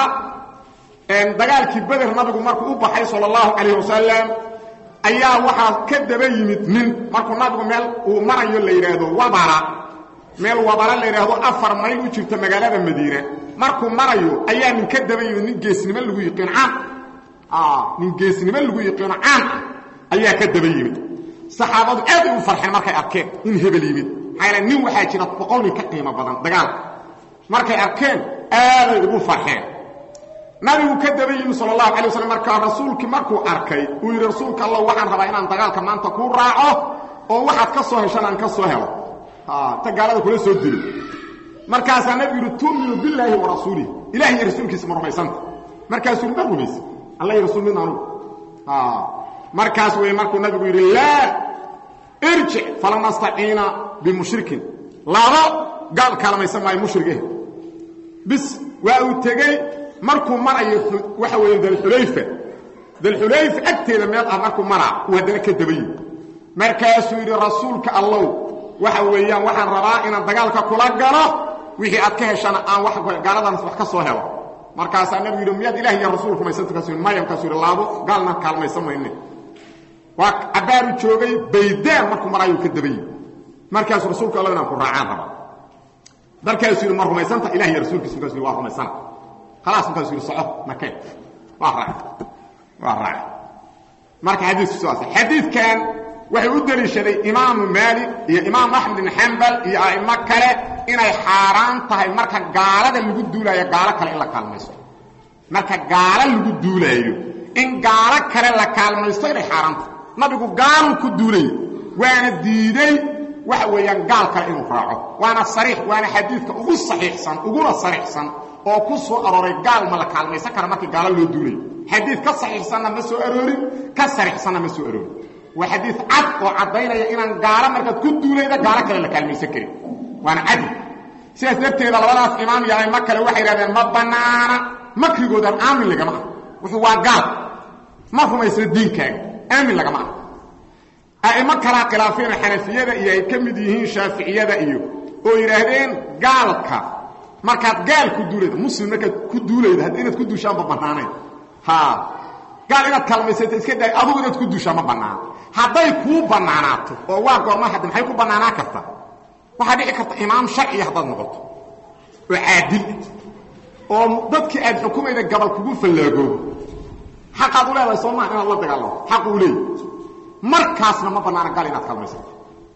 ان دغالكي بدر نبي مركو وبخاي صلى الله عليه وسلم ayaa waxa ka daba yimid nin markuu nabigu meel uu marayo la yiraahdo wabara meel wabara la yiraahdo afar mayl u jirta magaalada Madiina markuu marayo ayaa nin ka daba yimid nin geesnimo lagu yiqiin caan ah nin geesnimo lagu yiqiin caan ayaa ka daba yimid saxaabadu aad u farxeen markay arkeen in hebel yimid hayla nin waxa jira boqol nin ka qiimo badan dagaal markay arkeen aad ay ugu farxeen nabigu ka daba yimid sallallahu alayhi wasallam marka rasuulkii markuu arkay uu yiri rasuulka Allah waxaan rabaa inaan dagaalka maanta ku raaco oo waxaad ka soo heshaan aan ka soo helo tagaalada kula soo dilo markaas nabi yiri tuuminu billahi wa rasuulihi ilaahi iyo rasuulkiisa marmaysanta markaas uu rumaysi allah iyo rasuul min anu ah markaas way markuu nabigu yiri la irji falam nasta'ina bi mushrikin laabo gaal kalamaysan maayo mushrige bis waa uu tagay markuu marayo waxa weeye dal xulayfa dal xulayfa agteeda meel ah markuu maraa uu hadana ka dabayi markaasuu yiri rasuulka allah waxa weeyaan waxaan rabaa inaan dagaalka kula galo wixii aad ka heshana aan wax gaaladan wax ka soo helo markaas nabi yiri miyaad ilaahi iyo rasuulku maysan tukasoo maayam ka soo laabo gaalna kaalmaysan mayne waa abaaru joogay baydaan markuu marayo ka dabayi markaas rasuulka allah inaan ku raacaan raba markaasuu yiri mar rumaysanta ilaahi iyo rasuulkiisa kaasuu waa rumaysana خلاص انت يصير صعب مكان وراء وراء marka xadiisku soo asay xadiis kan waxay u daliishaday imaam maalik iyo imaam ahmed bin hanbal iyo aima kale inay xaraan tahay marka gaalada lagu duulayo gaala kale in la kaalmaysto marka gaala lagu duulayo in gaala kale la kaalmaysto inay xaraan tahay nabigu gaal ku duulay waana diiday waxa weeyaan gaal kale inuu raaco waana sariix waana xadiiska ugu saxiixsan ugu sariixsan oo ku soo arooray gaal ma la kaalmaysan kara markii gaalo loo duulay xadiid ka saxiixsanna ma soo aroorin ka sarixsanna ma soo aroorin waa xadiid cad oo caddaynaya inaan gaalo markaad ku duulayda gaalo kale la kaalmaysan karin waana cadli sidaas darteeda labadaas imaam iyo aimo kale waxay yidhahdeen ma bannaana makrigoodan aamin lagama ah wuxuu waa gaal ma rumaysna diinkaaga aamin lagama ah a'imo kalaa khilaafeen xanafiyada iyo ay ka mid yihiin shaaficiyada iyo oo yidhaahdeen gaalka markaad gaal ku duulayda muslim markaad ku duulayda haddii inaad ku duushaanba bannaanayn ha gaal inaad kaalmaysato iska daay adugu inaad ku dushaa ma bannaano hadday kuu bannaanaato oo waa goorma hadda maxay ku bannaanaan kartaa waxaa dhici karta imaam sharciya haddaad noqoto oo caadil oo dadkii aad xukumayda gabal kugu fallaagoobo xaqaad u leedahay soo maa inaad la dagaalamo xaq uu leeyahy markaasna ma bannaana gaal inaad kaalmaysato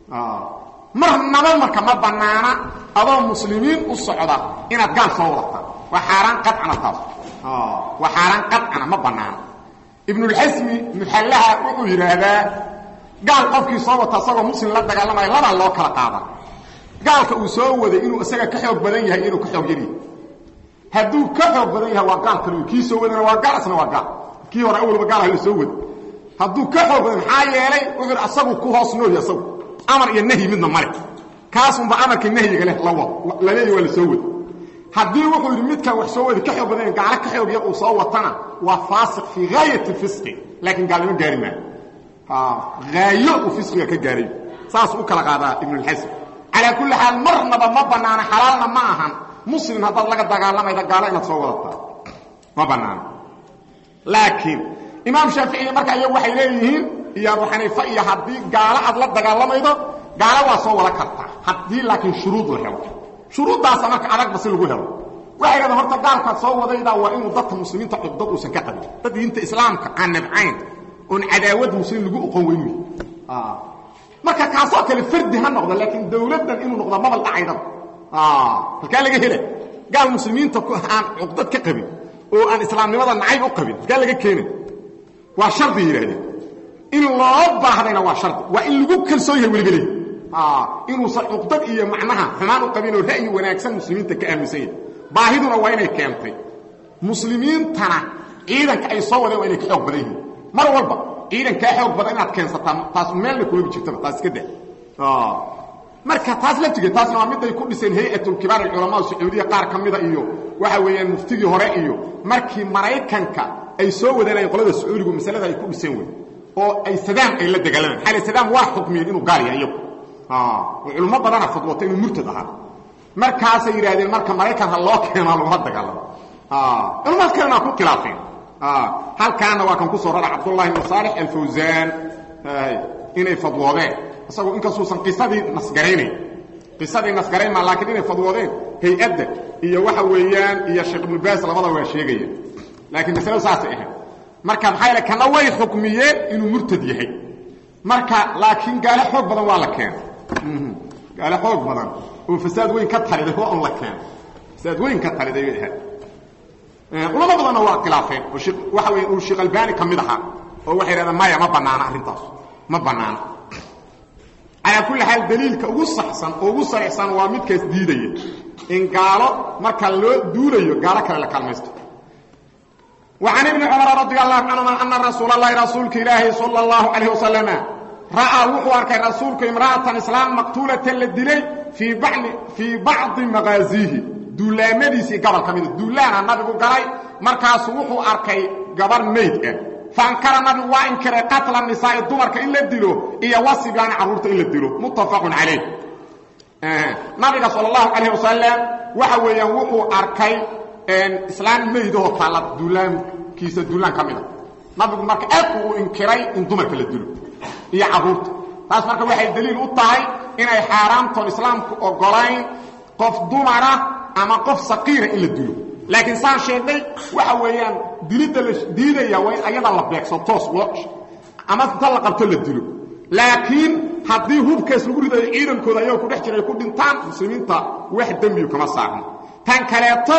marnaba marka ma bannaana adoo muslimiin u socda inaad gaal soo wadataa waa xaaraan qacana taas waa xaaraan qacana ma bannaana ibnulxasmi muxallaha wuxuu yidhaahdaa gaal qofkii soo wata isagoo muslim la dagaalamaya labaa loo kala qaada gaalka uu soo waday inuu isaga ka xoog badan yahay inuu ka xoog yaryahay hadduu ka xoog badan yahay waa gaal kal kii soo wadana waa gaal isna waa gaal kii hore awalba gaal la soo wada hadduu ka xoog badan maxaa yeelay wuxuu asagu ku hoos nooy asagu amar iyo nahyi midna male kaasunba amarka nahyiga leh la wad la leeyahy waa la soo wada haddii wuxuu yidhi midkan wax soo wadi ka xoog badan gaalo ka xoog yar uu soo watana waa faasiq fii gaayati fisqi laakiin gaalnimo gaari maayo haayo uu fisqiga ka gaaray saas u kala qaadaa ibnulxasm calaa kulli xaal marnaba ma bannaana xalaalna ma ahan muslim haddaad laga dagaalamayda gaalo inaad soo wadataa ma bannaana laakiin imaam shaaficiya marka iyagu waxay leeyihiin iyo abu xaniifa iyo haddii gaalo aad la dagaalamaydo gaalo waa soo wada kartaa haddii laakiin shuruud la helo shuruuddaasa marka adagba si lagu helo waxay dhahdeen horta gaalkaad soo wadaydaa waa inuu dadka muslimiinta cugdad uusan ka qabin dad diinta islaamka aan nabcayn oon cadaawad muslim lagu oqon weynu marka kaasoo kale fardi ha noqdo laakiin dawladdan inuu noqdo mabal dhacaydaba halkaa laga hela gaal muslimiinta aan cugdad ka qabin oo aan islaamnimada nacayb u qabin halkaa laga keenay waa shardi yidhahdeen in loo baahdayna waa shardi waa in lagu kalsoon yahay weliba leey inuusan cuqdad iyo macnaha xumaan u qabin oo ra'yi wanaagsan muslimiinta ka aaminsan yahay baahiduna waa inay keentay muslimiintana ciidanka ay soo wadeen waa inay ka xoog badan yihiin mar walba ciidankaa xoog badan inaad keensataa taas meelna kulama jirtaba taas iska da marka taas laftigeed taasna waa miday ku dhiseen hay-atulkibaar alculamaa sacuudiya qaar ka mida iyo waxa weeyaan muftigii hore iyo markii maraykanka ay soo wadeenayeen qolada sacuudigu masalada ay ku dhiseen wey oo ay sadaam ay la dagaalamaan xali sadaam waa xukmiyeen inuu gaal yahay iyagu oo culummo badana fadwata inuu murtad ahaa markaasay yidhaahdeen marka maraykan ha loo keenaa lagula dagaalamo culummaad kalena waa ku khilaafeen halkaana waa kan ku soo rara cabdullahi ibnu saalix alfawsaan inay fadwoodeen isagoo inkasuusan qisadii nasgaraynayn qisadii nasgarayn maa laakiin inay fadwoodeen hay-adda iyo waxa weeyaan iyo sheekh ibnu baas labada waa sheegaya laakiin masaladu saasay ahayd marka maxaa yaele kana way xukmiyeen inuu murtad yahay marka laakiin gaale xoog badan waa la keenay gaale xoog badan oo fasaad weyn ka taliday waa un la keenay fasaad weyn ka taliday bay ahayd culamo badanna waa khilaafeen oo waxa weya uu sheekh albani ka mid ahaa oo waxay yidhahdeen maya ma bannaana arrintaas ma bannaana calaa kulli xaal daliilka ugu saxsan oo ugu sarixsan waa midkaas diidaya in gaalo marka loo duulayo gaalo kale la kaalmaysto وعن ابن عمر رضي الله عنهما أن رسول الله رسولك إلهي صلى الله عليه وسلم رأى وحو أركي رسولك امرأة إسلام مقتولة للدلي في بعض في بعض مغازيه دولامديسي قبل كميد دولانا النبي قال مركز وحو أركي قبل ميت فانكر النبي وانكر قتل النساء الدمر إلا الدلو إيا وصي بان عرورت إلا الدلو متفق عليه آه. نبي صلى الله عليه وسلم وحو يوحو أركي islaam meydahoo taalla duulaankiisa duulaan ka mida nabigu marka aad uu inkiray in dumarka la dilo iyo carruurta taas marka waxay daliil u tahay inay xaaraamtoon islaamku ogolayn qof dumara ama qof saqiira in la dilo laakiin saan sheegnay waxa weeyaan dilidda la diidaya waa in ayada la beegso toos loo ama inta la qabto la dilo laakiin haddii hubkaas lagu ridayo ciidankooda ayagoo ku dhex jira ay ku dhintaan muslimiinta wax dembiyu kama saarno tan kaleeto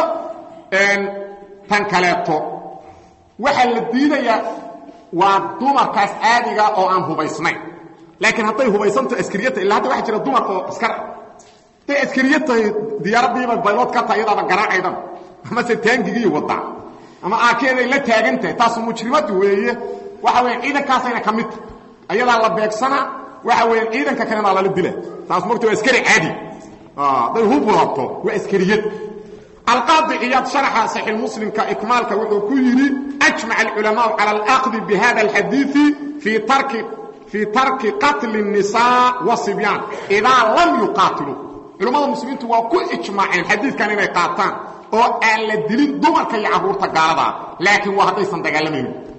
tan kaleeto waxaa la diidayaa waa dumarkaas caadiga oo aan hubaysnayn laakiin hadday hubaysanto askariyata illa hadda waxa jira dumar oo askar hadday askariya tahay diyaaradiiba baylood ka tahay iyadaaba garaacaydan amase taangigiiyo wadaa ama aakeeday la taagan tahay taasu mujrimadu weeye waxa weya ciidankaasayna ka mid tahay ayadaa la beegsana waxa weya ciidanka kalena lala dila taas mogta waa askari caadi hadday hub wadato waa askariyad القاضي عياض شرح صحيح المسلم كإكمالك وحكيري أجمع العلماء على الأخذ بهذا الحديث في ترك في ترك قتل النساء والصبيان إذا لم يقاتلوا علماء المسلمين وكل إجماع الحديث كان يقاتان oo aan la dilin dumarka iyo caruurta gaalada laakiin waa haday san dagaalamaynin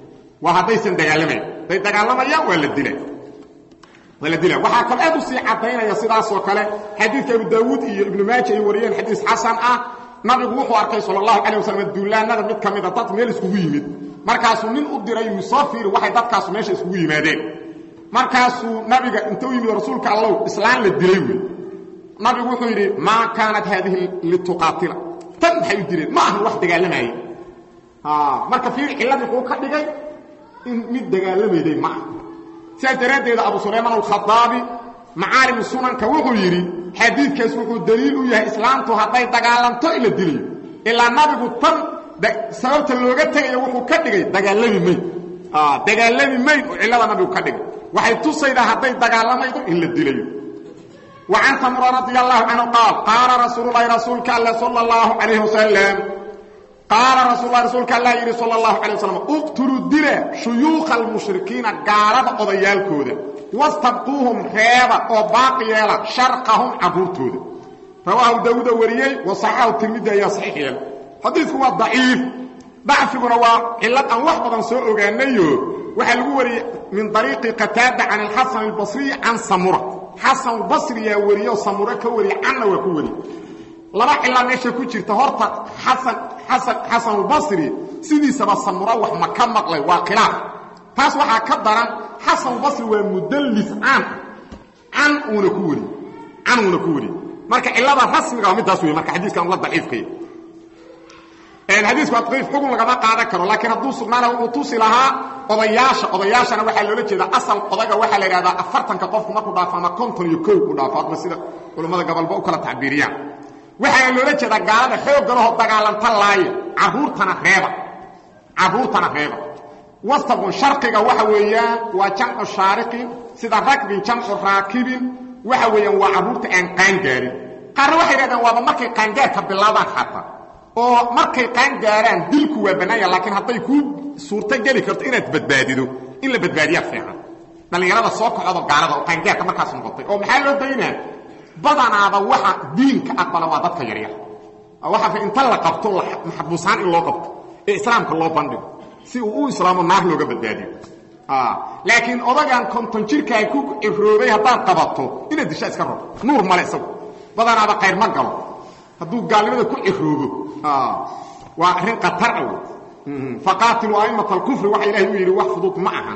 waa haddaysan dagaalamayn hadday dagaalamayaan waa la dila waa la dila waxaa kale aad u sii caddaynaya sidaasoo kale xadiidka abu daawuud iyo ibnu maaja ay wariyeen xadiis xasan ah nabigu wuxuu arkay sal allahu calay wasalam duulaanada mid ka mida dad meel iskugu yimid markaasuu nin u diray yusoo fiiri waxay dadkaasu meesha iskugu yimaadeen markaasuu nabiga inta u yimid rasuulka allow islaan la dilay wey nabigu wuxuu yidhi maa kaanat haadihi lituqaatila tan maxay u dileen ma ahan wax dagaalamaayey marka fiiri cilladii wuxuu ka dhigay in mid dagaalamayday ma aha sidaas daraaddeeda abu sulaymaan alkhadaabi macaalimu sunanka wuxuu yidhi xadiidkaas wuxuu daliil u yahay islaamtu hadday dagaalanto in la dilayo ilaa nabigu tan sababta looga tegayo wuxuu ka dhigay dagaalami mayd dagaalami mayd oo cillada nabigu ka dhigay waxay tusaydaa hadday dagaalamaydo in la dilayo wa can samura radi allahu canhu qaal qaala rasuululahi rasuulka alle sala allahu calayh wasalam qaala rasuululahi rasuulka allah yidhi sala allahu calay wasalam uqtuluu dila shuyuukha almushrikiina gaalada odayaalkooda wastabquuhum reeba oo baaqi yeela sharqahum carruurtooda rawaahu daawuuda wariyey wa saxaxahu tirmidi ayaa saxiix yeela xadiidku waa daciif dacfiguna waa cillad aan wax badan soo ogaanayo waxaa lagu wariyey min ariiqi qataada can alxasan albasriy can samura xasan albasriyaa wariyo samure ka wariye canna waa ku wariye laba cilaa meesha ku jirta horta xasan xasan xasan albasri sidiisaba samura wax ma ka maqlay waa khilaaf taas waxaa ka daran xasan albasri waa mudallis can can uuna ku wari can uuna ku wari marka cilada rasmiga waa midaas wey marka xadiiskan la daciifkaya xadiisku adqiif xugun lagama qaadan karo laakiin hadduu sugnaana wuxuu tusi lahaa odayaasha odayaashana waxaa loola jeedaa asal odaga waxaa la idhahdaa afartanka qofku markuu dhaafo ama konton iyo kow u dhaafo adma sida culammada gobolba u kala tacbiiriyaan waxaana loola jeedaa gaalada xoogga lahoo dagaalanta laaya carruurtana reeba carruurtana reeba wastabun sharqiga waxa weeyaan waa jamcu shaariqin sida ragbin jamcu raakibin waxa weeyaan waa carruurta aan qaangaarin qaarna waxay dhahdeen waaba markay qaangaarka bilaabaan xataa oo markay qaangaaraan dilku waa bannaanya laakiin hadday kuu suurto geli karto inaad badbaadido in la badbaadiyaa fiican dhallinyarada soo kacoodo gaalada oo qaangaarka markaas noqotay oo maxaa loo daynaa badanaaba waxa diinka aqbala waa dadka yaryar waxaa inta la qabto maxbuusaan in loo qabto ee islaamka loo bandhigo si uu u islaamo naar looga badbaadiyo laakiin odagan konton jirkaa ku ciroobay haddaad qabato inaad disha iska rabo nuur male isagu badanaaba qayr ma galo hadduu gaalnimada ku ciroobo waa arrin khatar ah faqaatiluu a'immata alkufri waxa ilahay u yidhi wax fudud ma ahan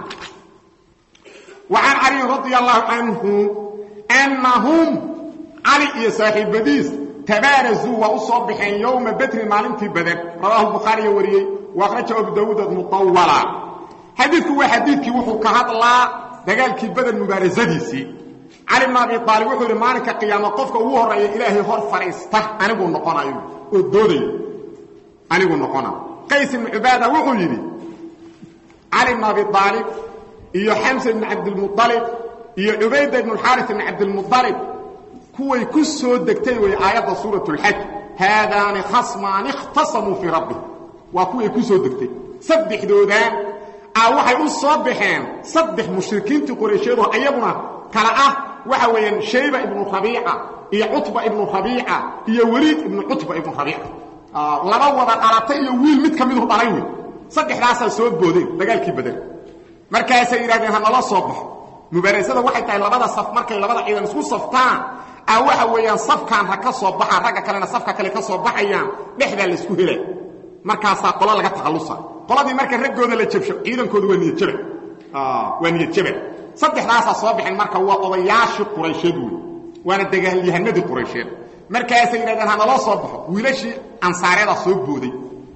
wa can caliyin radia allahu canhu annahum cali iyo saaxiibadiis tabaarazuu waa u soo baxeen yowma bedrin maalintii bader rawaahu bukhaariya wariyey wa akhrajahu abu daawuud mutawala xadiidku waa xadiidkii wuxuu ka hadlaa dagaalkii beder mubaarasadiisii cali bn abi aalib wuxuu yidhi maalinka qiyaama qofka ugu horreeya ilaahay hor fadhiista aniguu noqonayo oo doodayo aniguu noqona qays ibnu cubaada wuxuu yidhi cali bn abi aalib iyo xamsa ibn cabdilmualib iyo cubayda ibn xaaris ibn cabdilmualib kuway ku soo degtay wey aayadda suurat اlxaj haadaani khasmaani ikhtasamuu fii rabbi waa kuway ku soo degtay saddexdoodaan a waxay u soo baxeen saddex mushrikiintii quraysheedo ayaguna kala ah waxa weeyaan shayba ibnu rabiica iyo cutba ibnu rabiica iyo weliid ibnu cutba ibnu rabiica laba wada dhalatay iyo wiil mid ka midu dhalay wey saddexdaasaa soo boodeen dagaalkii badel markaasay yidhahdeen ha nala soo baxo mubaarasada waxay tahay labada saf markay labada ciidan isku saftaan a waxa weeyaan safkaan ha ka soo baxaa ragga kalena safka kale ka soo baxayaan dhexdaa laysku hela markaasaa qolo laga takhallusa qoladii marka raggooda la jabsho ciidankoodu waa niyadjaba waa niyadjaba saddexdaasaa soo baxeen marka waa odayaashii quraysheed wey waana dagaalyahanadii quraysheed markaasay yidhahdeen ha naloo soo baxo wiilashii ansaareedaa soo booday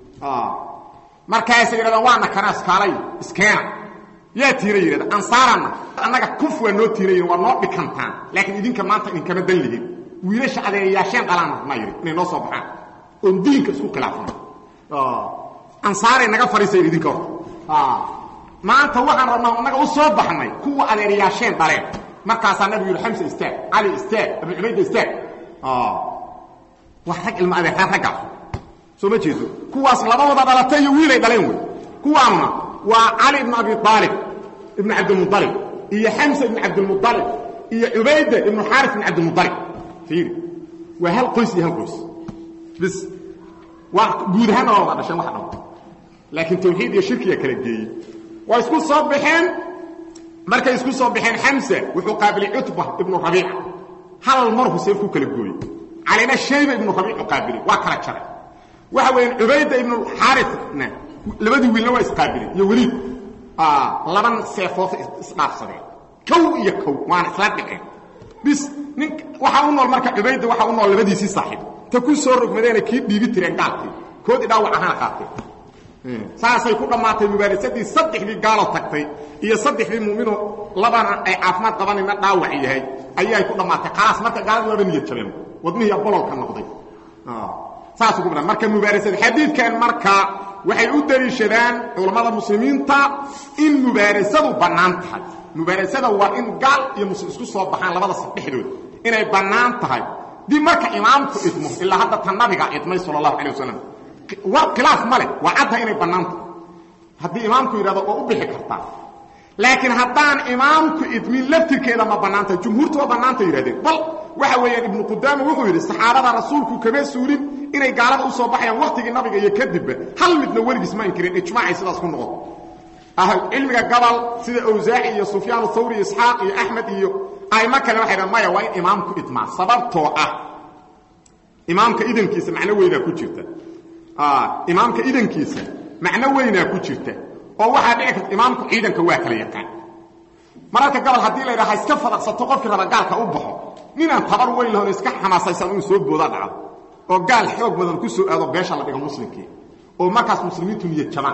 markaasay yidhahdeen waana kana iskaalay iskeena yaa tiira yidhahda ansaaranna annaga kuf waa noo tiirayin waa noo dhikantaan laakiin idinka maanta idinkama dan lihin wiilasha adeeyayaasheen dhalaan rabnaa yidhi inay noo soo baxaan oon diinka isku khilaafana ansaaray naga fadhiisayn idinka hor maanta waxaan rabnaa annaga u soo baxnay kuwa adeeryaasheen dhaleen markaasaa nabigu yidhi xamsa istaag cali istaag abu cubayda istaag waa rag ilma adeertaan raggaas soo ma jeedo kuwaas labadooda dhalatay iyo wiilay dhaleen wey kuwaanuna waa cali ibn abi aalib ibn cabdilmualib iyo xamsa ibn cabdilmualib iyo cubayda ibnu xaaris ibn cabdilmualib fiiri waa hal qoys iyo hal qoys bis waa guud ahaanna waa wada dhasheen wax dhan laakiin tawxiid iyo shirkiyaa kala geeyey waa isku soo baxeen markay isku soo baxeen xamsa wuxuu qaabilay cutba ibnu rabiica hal mar huseen ku kala gooyey calina shayba ibnu rabiicu qaabilay waa kala jaray waxa weeyaan cubayda ibnu xaarifna labadii wiilna waa isqaabileen iyo weliid laban seefood isdhaafsadeen kow iyo kow waana isla dhiceen bis nin waxaa u nool marka cubayda waxaa u nool labadiisii saaxiib ta ku soo rogmadeena kii dhiibi tireen gaalkii koodii dhaawac ahaana qaateen saasay ku dhammaatay mubaarasadii saddexdii gaalo tagtay iyo saddexdii mu'minoo labana ay caafimaad qabanayna dhaawac yahay ayay ku dhammaatay khalaas marka gaalada waaba niyad jabeen wadmihii bololka noqday saasuu ku badhan marka mubaarasada xadiidkan marka waxay u daliishadaan culammada muslimiinta in mubaarasadu bannaan tahay mubaarasada waa in gaal iyo muslim isku soo baxaan labada dhexdooda inay bannaan tahay dib marka imaamku idmo ilaa hadda tan nabiga idmay sala allahu calay wasalam khilaaf ma leh waa caddaha inay bannaan tahay haddii imaamku yidhahdo waa u bixi kartaa laakiin haddaan imaamku idmin laftirkeeda ma bannaantahay jumhuurtu waa bannaanta yihahdeen bal waxa weeyaan ibnu qudaama wuxuu yidhi saxaabada rasuulku kama suulin inay gaalada u soo baxayaan waktigii nabiga iyo kadibba hal midna weligiis ma inkirin ijmaacay sidaas ku noqon cilmiga gabal sida awsaaci iyo sufyaan thawri isxaaq iyo axmed iyo aimo kale waxay dhahan maya waa in imaamku idmaa sababtoo ah imaamka idankiisa macno weynaa ku jirta imaamka idankiisa macno weynaa ku jirta oo waxaa dhici karta imaamku ciidanka waa kala yaqaan mararka gabal haddii la yidhaha iska fadaqsato qofkii raba gaalka u baxo ninaan tabar weyn lahon iska xamaasaysan inuu soo booda dhacdo oo gaal xoog badan ku soo aado beesha la dhigo muslimkii oo markaas muslimiintu niyad jabaan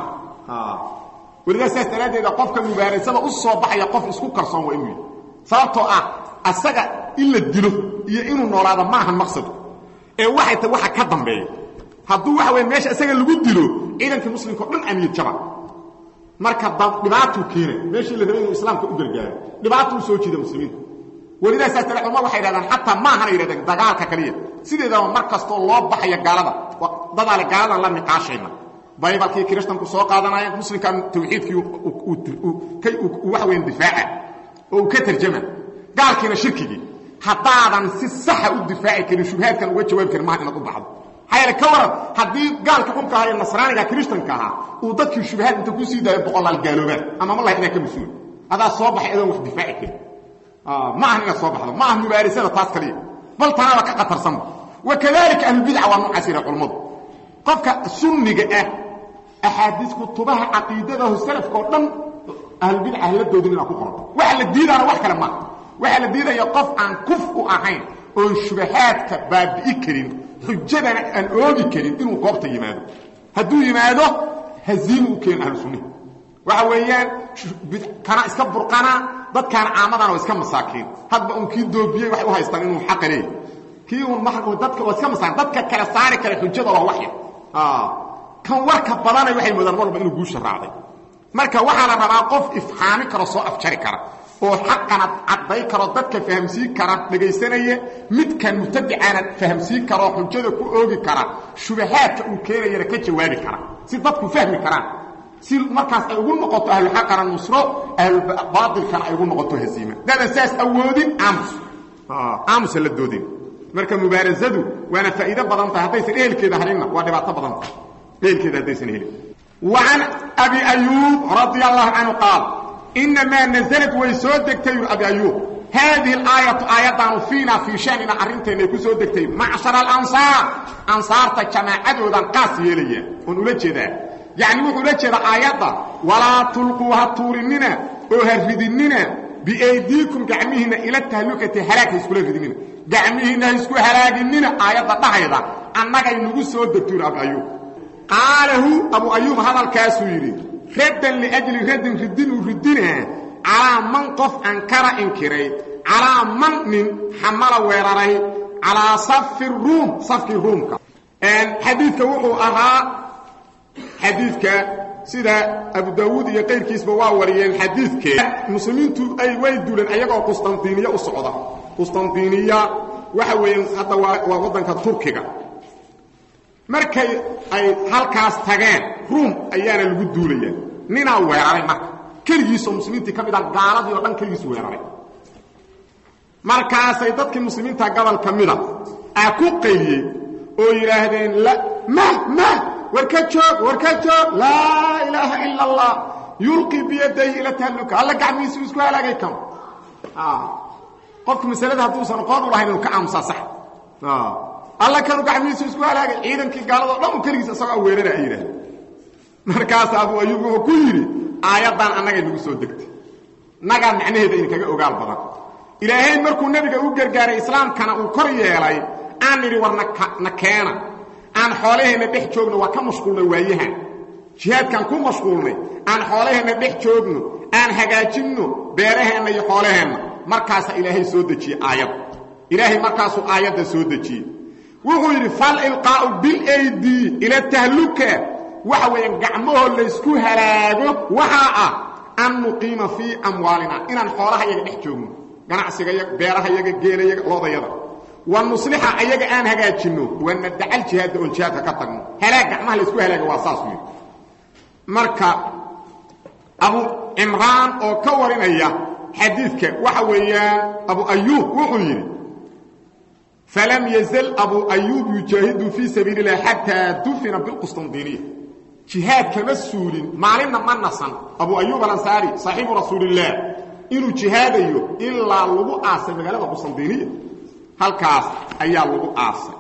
welidaa saas daraaddeeda qofka mubaarasada u soo baxaya qof isku kalsoon waa inuu yihi sababtoo ah asaga in la dilo iyo inuu noolaado maahan maqsadku ee waxay ta waxa ka dambeeya hadduu waxa weya meesha isaga lagu dilo ciidankii muslimka o dhan aa niyad jabaan marka dhibaatuu keenay meeshii la rabay inuu islaamka u gargaaro dhibaato u soo jiida muslimiinta welidaa saas dara culmad waxay yidhahdaan xataa maahana yidhahdeen dagaalka kaliya sideedaba mar kastoo loo baxaya gaalada dadaale gaaladan la niqaashayna baybalkii kiristanku soo qaadanaya muslimkan tawxiidkii waxa weyan difaaca oo uu ka tarjama gaalkiina shirkigii haddaadan si saxa u difaaci karin shubhaadkan uga jawaabi karin maha inaad u baxdo maxaa yeele ka waran haddii gaalka xunka ahaa ee nasraaniga kiristanka ahaa uu dadkii shubhaad inta kusii daayo boqolaal gaaloobaan ama ma laha inaa ka mas-uul adaa soo baxay adoon wax difaaci karin ma ahan inaad soo baxdo ma aha mubaarasada taas kaliya bal tanaaba ka qatarsanba wakadalika ahlulbidca waa noocaas yidha culammadu qofka sunniga ah axaadiis kutubaha caqiidadaho salafka oo dhan ahlulbidca hala doodin inaad ku qoranto waxa la diidaana wax kale maaha waxaa la diidaya qof aan kuf u ahayn oon shubahaadka baabi'i karin xujadana aan oogi karin inuu goobta yimaado hadduu yimaado haziimu u keena ahlu sunnihi waxa weeyaan kana iska burqanaa dadkaan caamadana waa iska masaakiin hadba un kii doobiyey waxay u haystaan inuu xaqa leeyahy kii un dadka waa iska masaakiin dadka kale saari kara xujada waa waxya kan warka badanay waxay moodaan mar walba inuu guusha raacday marka waxaa la rabaa qof ifxaami karo soo afjari kara oo xaqana cadday karo dadka fahamsiin kara dhegaysanaya midkan mubtadicaana fahamsiin karaoo xujada ku oogi kara shubahaadka uu keenayana ka jawaabi kara si dadku fahmi karaan si markaas ay ugu noqoto ahluxaqana nusro ahlubaailkana ay ugu noqoto haziima daadan saas awoodin aamus aamusa la doodin marka mubaarasadu waana faa'iido badan tahay haddaysan ehelkeeda halinna waa dhibaato badan tahay ehelkeeda haddaysan helin وعن أبي أيوب رضي الله عنه قال إنما نزلت ويسودكتي أبي أيوب هذه الآية آية فينا في شأننا أرنتين يكون سودكتي معشر الأنصار أنصار تجماعة ودن قاسية لي ونقول كذا يعني نقول كذا آية ولا تلقوها تورننا وهردننا بأيديكم قعمهنا إلى التهلكة هلاك يسكولا ردننا قعمهنا يسكو هلاكننا آية ضحيضة أنك ينقول سودكتي أبي أيوب قاله أبو أيوب هذا الكاسويري ردا لأجل رد ردين وردينها على من قف أنكر إنكري على من من حمل ويراري على صف الروم صف الروم حديثك وحو أها حديثك سيدا أبو داود يقير كيس بواوريين حديثك مسلمين تو أي ويدوا لن أيقوا قسطنطينية أصعودة قسطنطينية وحوين حتى ووضنك تركيا markay ay halkaas tageen ruum ayaana lagu duulaya ninaa weeraray marka keligiisoo muslimiintii ka mid ah gaaladii oo dhan keligiis weeraray markaasay dadkii muslimiinta gobol ka mida aa ku qayliyey oo yidhaahdeen ma ma war ka joog war ka joog laa ilaaha ila allah yulqii biyadayhi ila tahalluka alla gacmihiisu isku halaagay kama qofku masalada hadduusan aqoon u lahayn inuu ka aamusaa sax alla kanu gacmihiisu isku halaagay ciidankii gaaladoo dhan u keligiis isagoo weerara ay yidhaah markaas abu ayuub wuxuu ku yidhi aayaddan annagay nagu soo degtay nagaa macnaheeda idinkaga ogaal badan ilaahay markuu nebiga u gargaaray islaamkana uu kor yeelay aan nidhi war na keena aan xoolaheenna dhex joogno waa ka mashquulnay waayahan jihaadkaan ku mashquulnay aan xoolaheenna dhex joogno aan hagaajinno beeraheenna iyo xoolaheenna markaasaa ilaahay soo dejiyey aayadda ilaahay markaasuu aayadda soo dejiyey wuxuu yidhi fal ilqaa'u bilaydi ila tahluka waxa weeyaan gacmahoo laysku halaago waxaa ah an nuqiima fii amwaalina inaan xoolaha yaga dhex joogno ganacsiga yaga beeraha yaga geelayaga loodayada wa nuslixa ayaga aan hagaajinno wana dacal jihaadda oon jihaadka ka tagno halaag gacmaha laysku halaaga waa saas yidhi marka abu cimraan oo ka warinaya xadiidka waxa weeyaan abu ayuub wuxuu yidhi falam yazal abu ayuub yujaahidu fii sabiili اlah xataa dufina biqusطandiniya jihaad kama suulin maalinna ma nasan abu ayuub alansaari saaxiibu rasuulillaah inuu jihaadayo ilaa lagu aasay magaalada qustandiniya halkaas ayaa lagu aasay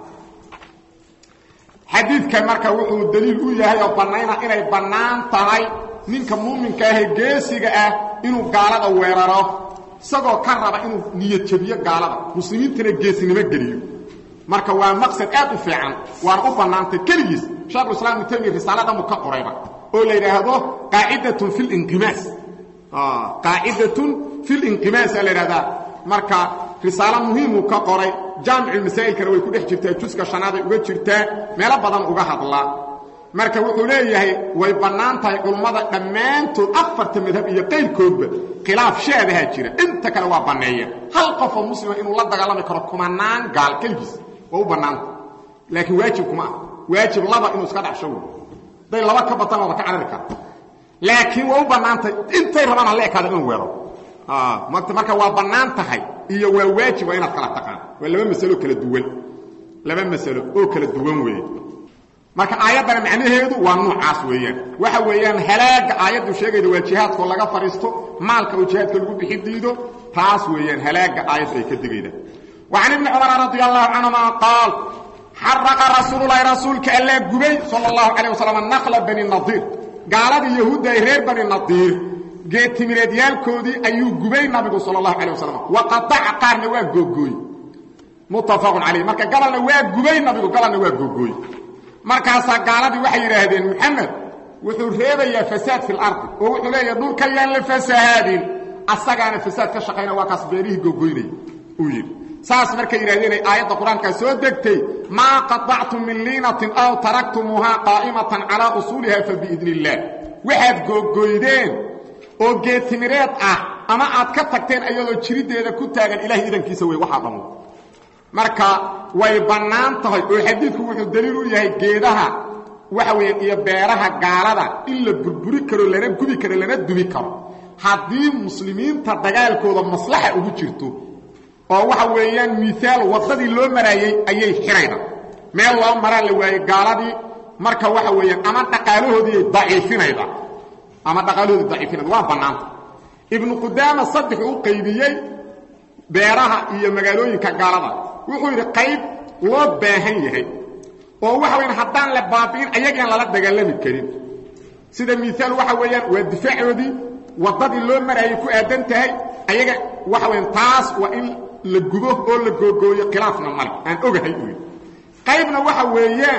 xadiidkan marka wuxuu daliil u yahay oo bannayna inay bannaan tahay ninka muuminka ahee geesiga ah inuu gaalada weeraro isagoo ka raba inuu niyad jabiyo gaalada muslimiintana geesinimo geliyo marka waa maqsad aad u fiican waana u bannaantay keligiis sheekhulislaam ibnu taymiya risaaladamu ka qorayba oo la yidhaahdo qaacidatun fi linqimaas qaacidatun fi linqimaasa la yidhahdaa marka risaalo muhiimuu ka qoray jaamiculmasaa'ilkana way ku dhex jirtaa juska shanaad ay uga jirtaa meelo badan uga hadlaa marka wuxuu leeyahay way bannaan tahay culummada dhammaantood afarta madhab iyo qayrkoodba khilaaf shaadahaa jira inta kale waa banneeya hal qofoo muslima inuu la dagaalami karo kumanaan gaal keligiis waa u bannaanta laakiin waajib kuma ah waajib laba inuu iska dhacsho wey day laba ka batan waaba ka carari kara laakiin waa u bannaantay intay rabaan hala ekaada inuu weero marka waa bannaan tahay iyo waa waajib waa inaad kala taqaan waa laba masalo kala duwan laba masalo oo kala duwan weeye marka aayaddana macnaheedu waa nuucaas weeyaan waxa weeyaan halaaga aayaddu sheegayda waa jihaadkoo laga fadhiisto maalka oo jihaadka lagu bixi diido taas weeyaan halaaga aayaddu ay ka digayda وعن ابن cمر رضي الله عنهma قاaل xرقa رasuuللahi rasuulka allaa gubay sلى الله عليه وسلم نkل بني نaضير gaaladii yahuudda ay reer bani نaضيir geetimireedyaalkoodii ayuu gubay nabigu salى الlaه عليه وسلم وaطaca qaarna waa googooy متafق عaليه marka gabalna waa gubay nabigu gabalna waa googooy markaasaa gaaladii waxay yidhaahdeen محamed wuxuu reebayaa fasaad في الarضi oo wuxuu leeyaha dhulka yaan la fasahaadin asagaana fasaad ka shaqayna waa kaas beerihii gogoynaya uu yidhi saas markay yidhahdeenay aayadda qur-aankaa soo degtay maa qaطactum min liinatin aw taraktumuuhaa qaa'imatan calaa usuuliha fabiidni illaah waxaad googoydeen oo geetimireed ah ama aad ka tagteen ayadoo jiriddeeda ku taagan ilahay idankiisa wey waxaa dhammo marka way bannaan tahay oo xadiidku wuxuu daliil u yahay geedaha waxa weeyaan iyo beeraha gaalada in la burburi karo lana gubi karo lana dubi karo haddii muslimiinta dagaalkooda maslaxa ugu jirto oo waxa weeyaan miaal waddadii loo maraayey ayay xidhayda meel loo maraa la waayey gaaladii marka waxa weeyaan ama dhaqaalahoodii daciifinayda ama dhaqaalahoodii daciifinayda waa bannaanta ibnu qudaama saddex u qaybiyey beeraha iyo magaalooyinka gaalada wuxuu yidhi qayb loo baahan yahay oo waxa weyaan haddaan la baabi'in ayagaan lala dagaalami karin sida miaal waxa weeyaan waa difaacoodii waddadii loo maraayey ku aadan tahay ayaga waxa weyaan taas waa in la gubo oo la googooyo khilaafna male aan ogahay uu yidhi qaybna waxa weeyaan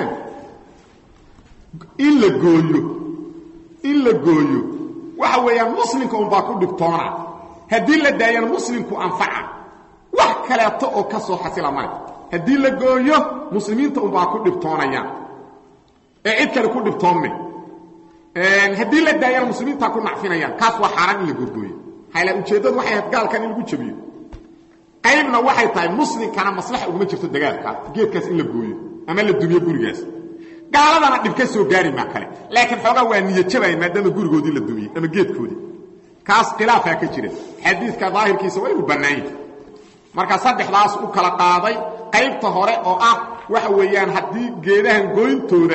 in la gooyo in la gooyo waxa weeyaan muslimka unbaa ku dhibtoona haddii la daayana muslimku anfaca wax kaleeto oo ka soo xasila male haddii la gooyo muslimiinta unbaa ku dhibtoonayaan ee cid kale ku dhibtoonme haddii la daayana muslimiintaa ku nacfinayaan kaas waa xaaraan in la googooyo hayla ujeeddadu waxay ahayd gaalkan in lagu jabiyo qaybna waxay tahay muslimkana maslaxa uguma jirto dagaalka geedkaas in la gooyo ama la dumiyo gurigaas gaaladana dhib ka soo gaari maa kale laakiin xoogaa waa niyajabaya maadaama gurigoodii la dumiyey ama geedkoodii kaas khilaafaa ka jira xadiidka daahirkiisa waa inuu bannaan yahay marka saddexdaas u kala qaaday qaybta hore oo ah waxa weeyaan haddii geedahan gooyntooda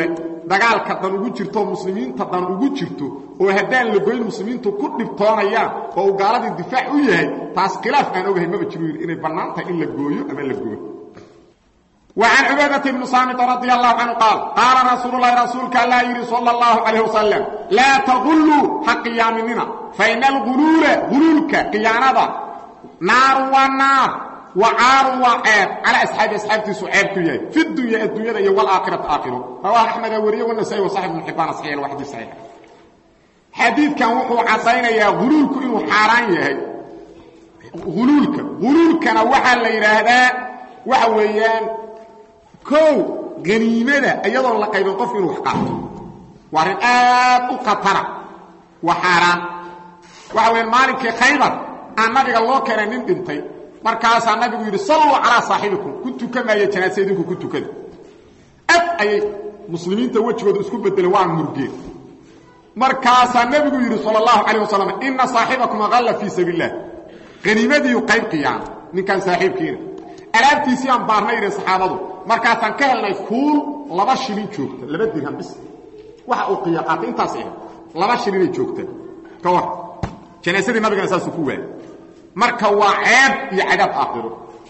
dagaalka dan ugu jirto muslimiinta dan ugu jirto oo haddaan la goyn muslimiintu ku dhibtoonayaan oo uu gaaladii difaac u yahay taas khilaaf aan ogahay maba jiro yidhi inay bannaan tahay in la gooyo ama la gooyo وعن عبادة بن صامت رضي الله عنه قال قال رسول الله رسولك الله يري صلى الله عليه وسلم لا تغلوا حق قيامنا فإن الغلول غلولك قيانة نار ونار وعار وعيب على أصحاب أصحابتي سعيب كيي في الدنيا الدنيا والآخرة آخرة رواه أحمد وريه والنسائي وصاحب من حبان صحيح الواحد صحيح حديث كان وحو عصينا يا غلولك إنه حاران يهي غلولك غلولك نوحا ليرهدا وحويان kow ganiimada iyadoon la qaybin qof inuu wax qaato waa arrin aad u khatara waa xaaraan waxa weya maalinkii khaybar aan nabiga loo keenay nin dhintay markaasaa nabigu yidhi salluu calaa saaxibikum ku tukamaya janaasa idinku ku tukada ad ayay muslimiinta wejigooda isku bedeleen waa murgeen markaasaa nebigu yidhi sal allahu calayh wasalam inna saaxibakum aqalla fii sabiil illah ganiimadiiu qayb qiyaana ninkaan saaxiibkiina alaabtiisii aan baarnay yidhi saxaabadu markaasaan ka helnay kuul laba shilin joogta laba dirham bis waxa uu qiya qaatay intaas ah laba shilinay joogta ka war janaasadii nabigana saasuu ku waayay marka waa ceeb iyo cadaab aakhiro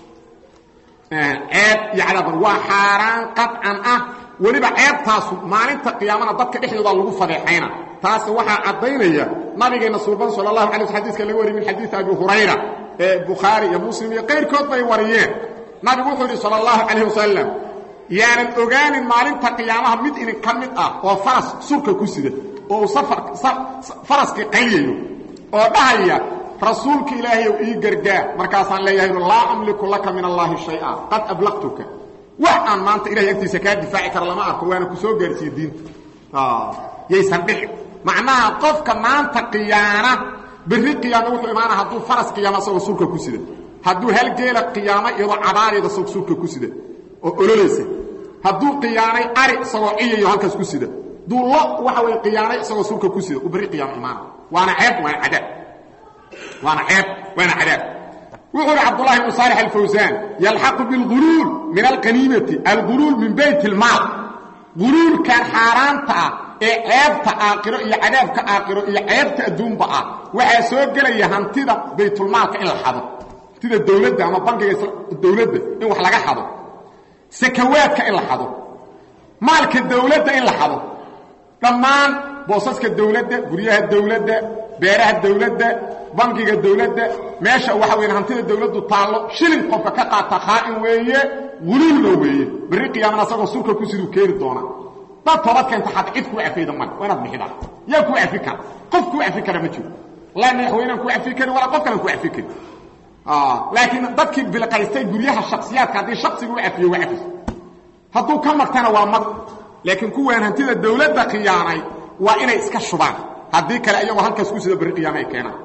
ceeb iyo cadaab waa xaaraan qadcan ah weliba ceebtaasu maalinta qiyaamana dadka dhexdooda lagu fadeexayna taas waxaa caddaynaya nabigeenna suuban sala allahu alay sl xadiiska laga wariyay min xadiidi abi hurayra ee bukhaari iyo muslim iyo qayrkood bay wariyeen nabigu wuxuu yidhi sal allahu calayh wasalam yaanan ogaanin maalinta qiyaamaha mid idin ka mid ah oo faras surka ku sida oo uu faraskii qayliyayo oo dhahaya rasuulka ilaahayow ii gargaar markaasaan leeyahay laa amliku laka min allaahi shaya qad ablaqtuka wax aan maanta ilahay agtiisa kaa difaaci kara lama arko waana ku soo gaarsiiye diinta yaysan dhicin macnaha qofka maanta qiyaana berri qiyaama wuxuu imaana hadduu faras qiyaama asagoo surka ku sida hadduu halgeela qiyaamo iyadoo cabaariyada isagoo surka ku sida oo ololaysa hadduu qiyaanay ari isagoo ciyayo halkaas ku sida hadduu lo waxa way qiyaanay isagoo surka ku sida uu berri qiyaamo imaana waana ceeb waana cadaab waana ceeb waana cadaab wuxuu uhi cabdullahi ibnu saalix alfawsaan yalxaqu bilguluul min alqaniimati alguluul min bayt ilmaal guluulkan xaaraanta ah ee ceebta aakiro iyo cadaabka aakiro iyo ceebta adduunba ah waxaa soo gelaya hantida baytulmaalka in la xado hantida dawladda ama bankiga dawladda in wax laga xado sakawaadka in la xado maalka dawladda in la xado dhammaan boosaska dawladda guryaha dawladda beeraha dawladda bankiga dawladda meesha waxa weya hantida dawladdu taallo shilin qofka ka qaata khaa'in weeye guluulna weeye berri qiyaamana asagoo surka ku siduu keeni doonaa dad toobad keenta xad cid kuu cafayda male waa inaad bixidaa yaa kuu cafi kara qof kuu cafi kara ma jiro laa madaxweynaan kuu cafi karin walaa qof kalan kuu cafi karin laakiin dadkii bilqaystay guryaha shaksiyaadka haddii shaksiga u cafiyo waa cafis hadduu ka magtana waa mag laakiin kuwaan hantida dawladda khiyaanay waa inay iska shubaan haddii kale iyagoo halkaas ku sida berri qiyaama ay keenaan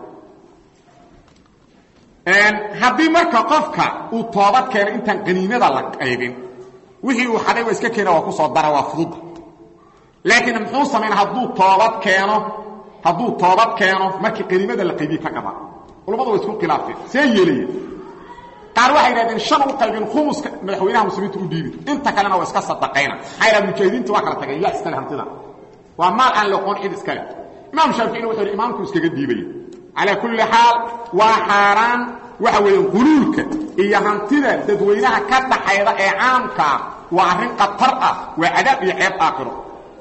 haddii marka qofka uu toobad keeno intaan qaniimada la qaybin wixii uu xaday waa iska keena waa ku soo dara waa fududa laakiin muxuu samayn hadduu toobad keeno hadduu toobad keeno markii qaniimada la qaybiye ka gaba culamadu waa isku khilaafteen see yeelaya qaar waxay yidhahdeen shan u qaybin khumuska madaxweynaha muslimiinta u dhiibi inta kalena waa iska sadaqayna maxaa yidhaha mujaahidiinta waa kala tagay yaa iskale hantida waa maal aan loqoon cid iskale imaam shaaficina wuxuu yidhi imaamku iskaga dhiibaya calaa kulli xaal waa xaaraan waxa weeye guluulka iyo hantida dadweynaha ka dhaxayda ee caamkaa waa arrin khatar ah waa cadaab iyo ceeb aakhiro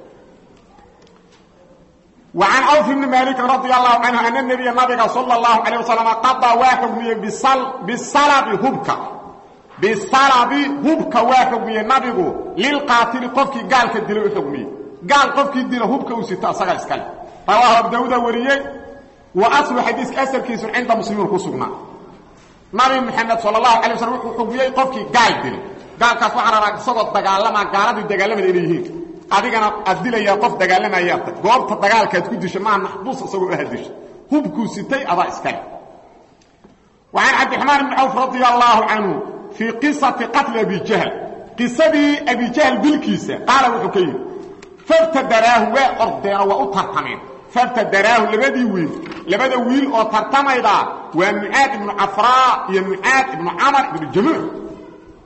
وعن عوف بن مالك رضي الله عنه أن النبي النبي صلى الله عليه وسلم قضى واحكمي بالصل بالصلب هبك بالصلب هبك واحكمي النبي للقاتل قفك قال كدلو حكمي قال قفك دلو هبك وستا سغا اسكال رواه ابو داود وريي واصل حديث اثر كيس عند مسلمين كسغنا نبي محمد صلى الله عليه وسلم حكمي قفك قال دلو قال كاس waxaan rabaa isagoo dagaalama gaaladii dagaalamada inay yihiin adigana aad dilaya qof dagaalamaya goobta dagaalka aad ku disho ma maxbuus isagoo ah disho hubku sitay aba iskale وعن عبد الرحمن بن عوف رضي الله عنه في قصة قتل أبي جهل قصة أبي جهل بالكيسة قال وحكيم فابتدراه وأرضينا وأطرطمين فابتدراه لبدي ويل لبدي ويل أطرطمين ومعاد بن عفراء يا معاد بن عمر بن الجموع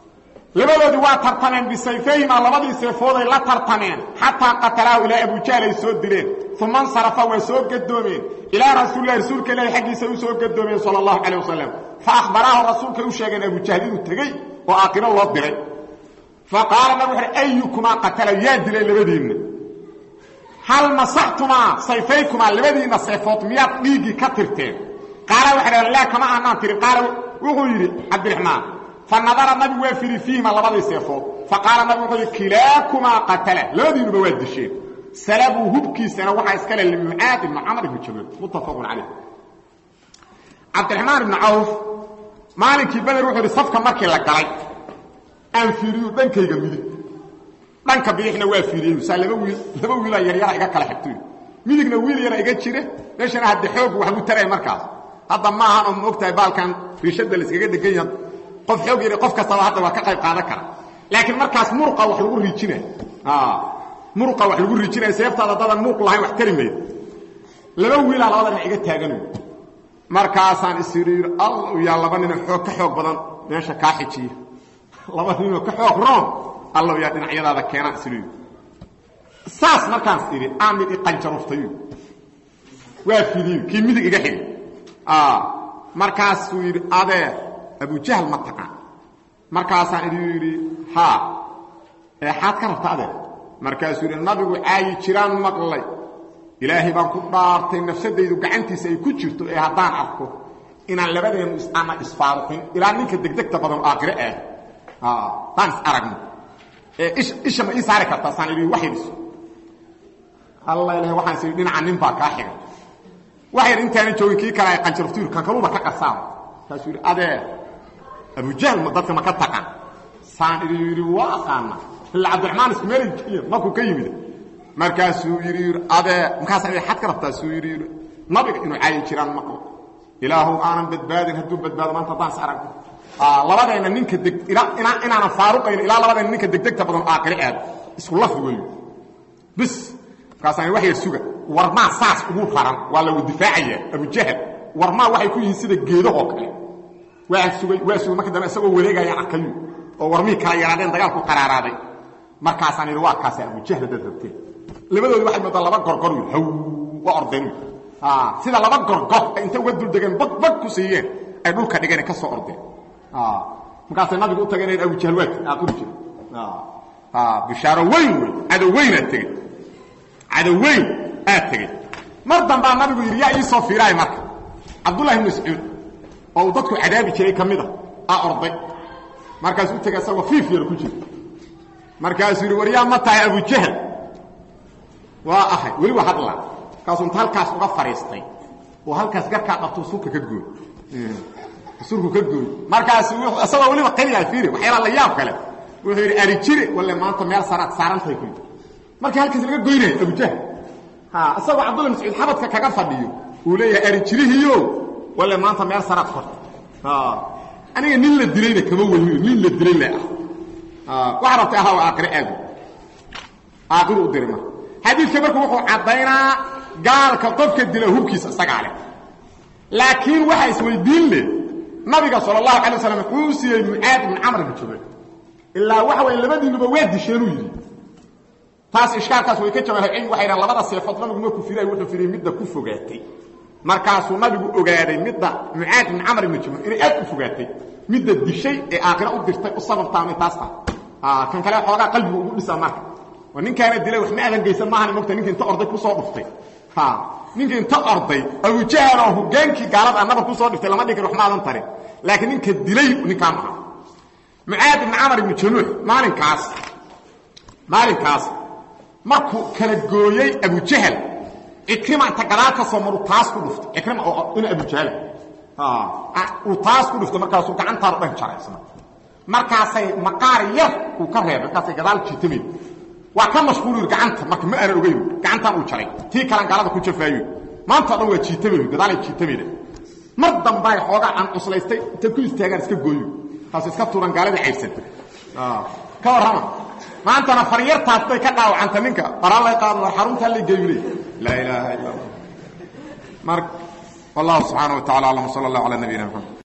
labadoodii waa tartameen bisayfayhima labadii seefooday la tartameen xataa qatalaahu ilaa abujahl ay soo dileen uma insarafa waa soo gadoomeen ilaa rasuulilahi rasuulka ilaahi xaggiisa u soo gadoomeen sala allahu calayh wasalam fa akhbaraahu rasuulkay u sheegeen abujahl inuu tegey oo aakhiro loo diray fa qaala nabig wuxuuhi ayukumaa qatala yaa dilay labadiinna hal masaxtumaa sayfaykumaa labadiinna seefood miyaad dhiiggii ka tirteen qaala waxay dhaheen laa kama aanaan tirin qaala wuxuu yidhi cabdiraxmaan fa nadara nabigu waa firi fiihima labadii seefood fa qaala nabigu wuxuu yidhi kilaakumaa qatala labadiinuba waa disheen salabuu hubkiisana waxaa iska le limucaad ibnu camr ibnu jamal muttafaqun calayh cabdiraxmaan ibnu cawf maalinkii beder wuxuu yidhi safka markii la galay aan fiiriyu dhankayga midig dhanka bidixna waa fiiriyey saa laba wiil laba wiilaa yaryara iga kala xigtoy midigna wiil yara iga jira meeshana hadde xoog wax gu taraya markaas hadda maahan oo maogtahay baalkan riishada la iskaga dhegan yaha qof xoog yar qof kastaba hadda waa ka qayb qaadan kara laakiin markaas muruqa wax lagu riijinay muruqa wax lagu riijinaya seeftaada dadan muruq lahayn wax tari mayd laba wiilaa labada dhinac iga taaganayo markaasaan isiri all yaa laba nina xoog ka xoog badan meesha kaa xijiya laba ninoo ka xoog roon allow yaa dhinacyadaada keenaan isiri saas markaas idhi aa mid i qanjaruftayu waa fidiyo kii midig iga xigi markaasuu yidhi adeer abujahl ma taqaan markaasaan idhi yidhi haa eexaad ka rabta adeer markaasuu yidhi nabigu caayi jiraan maqlay ilaahay baan ku dhaartay nafsadaydu gacantiisa ay ku jirto ee haddaan arko inaan labadeennu ana isfaaruqin ilaa ninka degdegta badan aakhire aad haddaan is aragno ee isha ma ii saari kartaa saan idhi wax yadhiso alla ilahay waxaan is idhi dhinaca nin baa kaa xiga wax yar intaanan joogin kii kale ay qanjaruftuur kan kaluba ka qarsaan kaasuu yidhi adeer abujahl ma dadka ma ka taqan saan idhi yidhi waa aqaana illa cabdiraxmaan isku meelay keliya markuu ka yimid markaasuu yidhi adeer markaasaan idhi xad ka rabtaa suu yidhi yidhi nabiga inuu caayi jiraan maqlo ilaahu aanan badbaadin hadduu badbaado maanta haddaan is aragno labadeenna ninka deg inaanan faaruqayn ilaa labadeenna ninka degdegta badan aakhire aad isku lafdi weeyo bis markaasaan wax yar suga warmaa saas ugu raran waa lagu difaacaya abujahl warmaa waxay ku yihiin sida geedahoo kale waa sugay waa sugay marka dambe isagoo wareegayaan arkayu oo warmihii kala yaraadeen dagaalku qaraaraaday markaasaan idhi waa kaasa abujahl dad rabteen labadoodi waxay moodaa laba gorgor wy haw waa ordeen sida laba gorgor ay inta uga duldegeen bag bag ku siiyeen ay dhulka dhigeen ka soo ordeen markaasay nabigu u tageen abujahl waa aaquri jira bishaaro weyn wey cadow weynaa tegey cadow weyn aad tegey mar dambaa nabigu yidhi yaa ii soo fiiraay marka cabdullahi ibn mascuud oo uu dadku cadaabi jiray ka mida aa orday markaasuu u tegay isagoo fiif yar ku jira markaasuu yidhi war yaa ma tahay abujahl waa ahay weli waa hadlaa markaasuu inta halkaas uga fadhiistay oo halkaas garkaa qabtuu surka ka gooy surku ka gooy markaasu isagoo weliba qaliyaa fiiri waxyaala la yaab kale wuxuu yidhi ari jire walle maanta meel saraad saarantahay ku yidhi markii halkaas laga goynaya abujahl isagoo cabdulla mascuud xabadka kaga fadhiyo uu leeyahay ari jirihiyo walle maanta meel saraad korta aniga nin la dilayna kama weyniyo nin la dilay le ah waxa rabtay ahaa waa aakhire aadu aakhiru u diray marka xadiidka marka wuxuu caddaynaa gaalka qofka dila hubkiisa isagaa leh laakiin waxaa isweydiin leh nabiga sala allahu alay waslam wuxuu siiyey mucaad ibn camr ibn jabal ilaa waxa way labadiinuba waa disheenuu yidhi taas ishkaalkaas way ka jawaahay cilmi waxay dhahan labada seefood nabigu markuu firay wuxuu firay midda ku fogaatay markaasuu nabigu ogaaday midda mucaad ibn camr ibn jabal inay aad u fogaatay midda dishay ee aakhira u dirtay u sababtaamay taas tahay kan kale xoogaa qalbigu ugu dhisa marka oo ninkaana dilay wax ma aadan geysan maahan mogta ninka inta orday kusoo dhuftay ninka inta orday abujahal oo hogaankii gaalada annaba kusoo dhiftay lama dhigin wax ma aadan tarin laakiin ninka dilay ninkaa maha mucaad ibn camar ibnu jamuux maalinkaas maalinkaas markuu kala gooyey abujahal cikrima inta gadaal ka soo maru taas ku dhuftay cikrima oo ina abujahal uu taas ku dhuftay markaasuu gacantaanu dhan jaraysna markaasay maqaar yar uu ka reebay markaasay gadaal jiitamayd waa ka mashquul yiri gacanta marka ma aanan ogeyn gacantaan uu jaray tii kalan gaalada ku jafaayo maanta dhan waa jiitamayd gadaalay jiitamayda mar dambay xoogaa aan cuslaystay inta ku istaagaan iska gooyo taas iska tuuran gaalada caybsan ka warrama maantana faryartaas bay ka dhaawacanta ninka qaraan lay qaado war xarunta la geeyulay laa ilaaha illa allah mar wallahu subxaanahu wa tacala aclam sala allah calaa nabiyina maxamed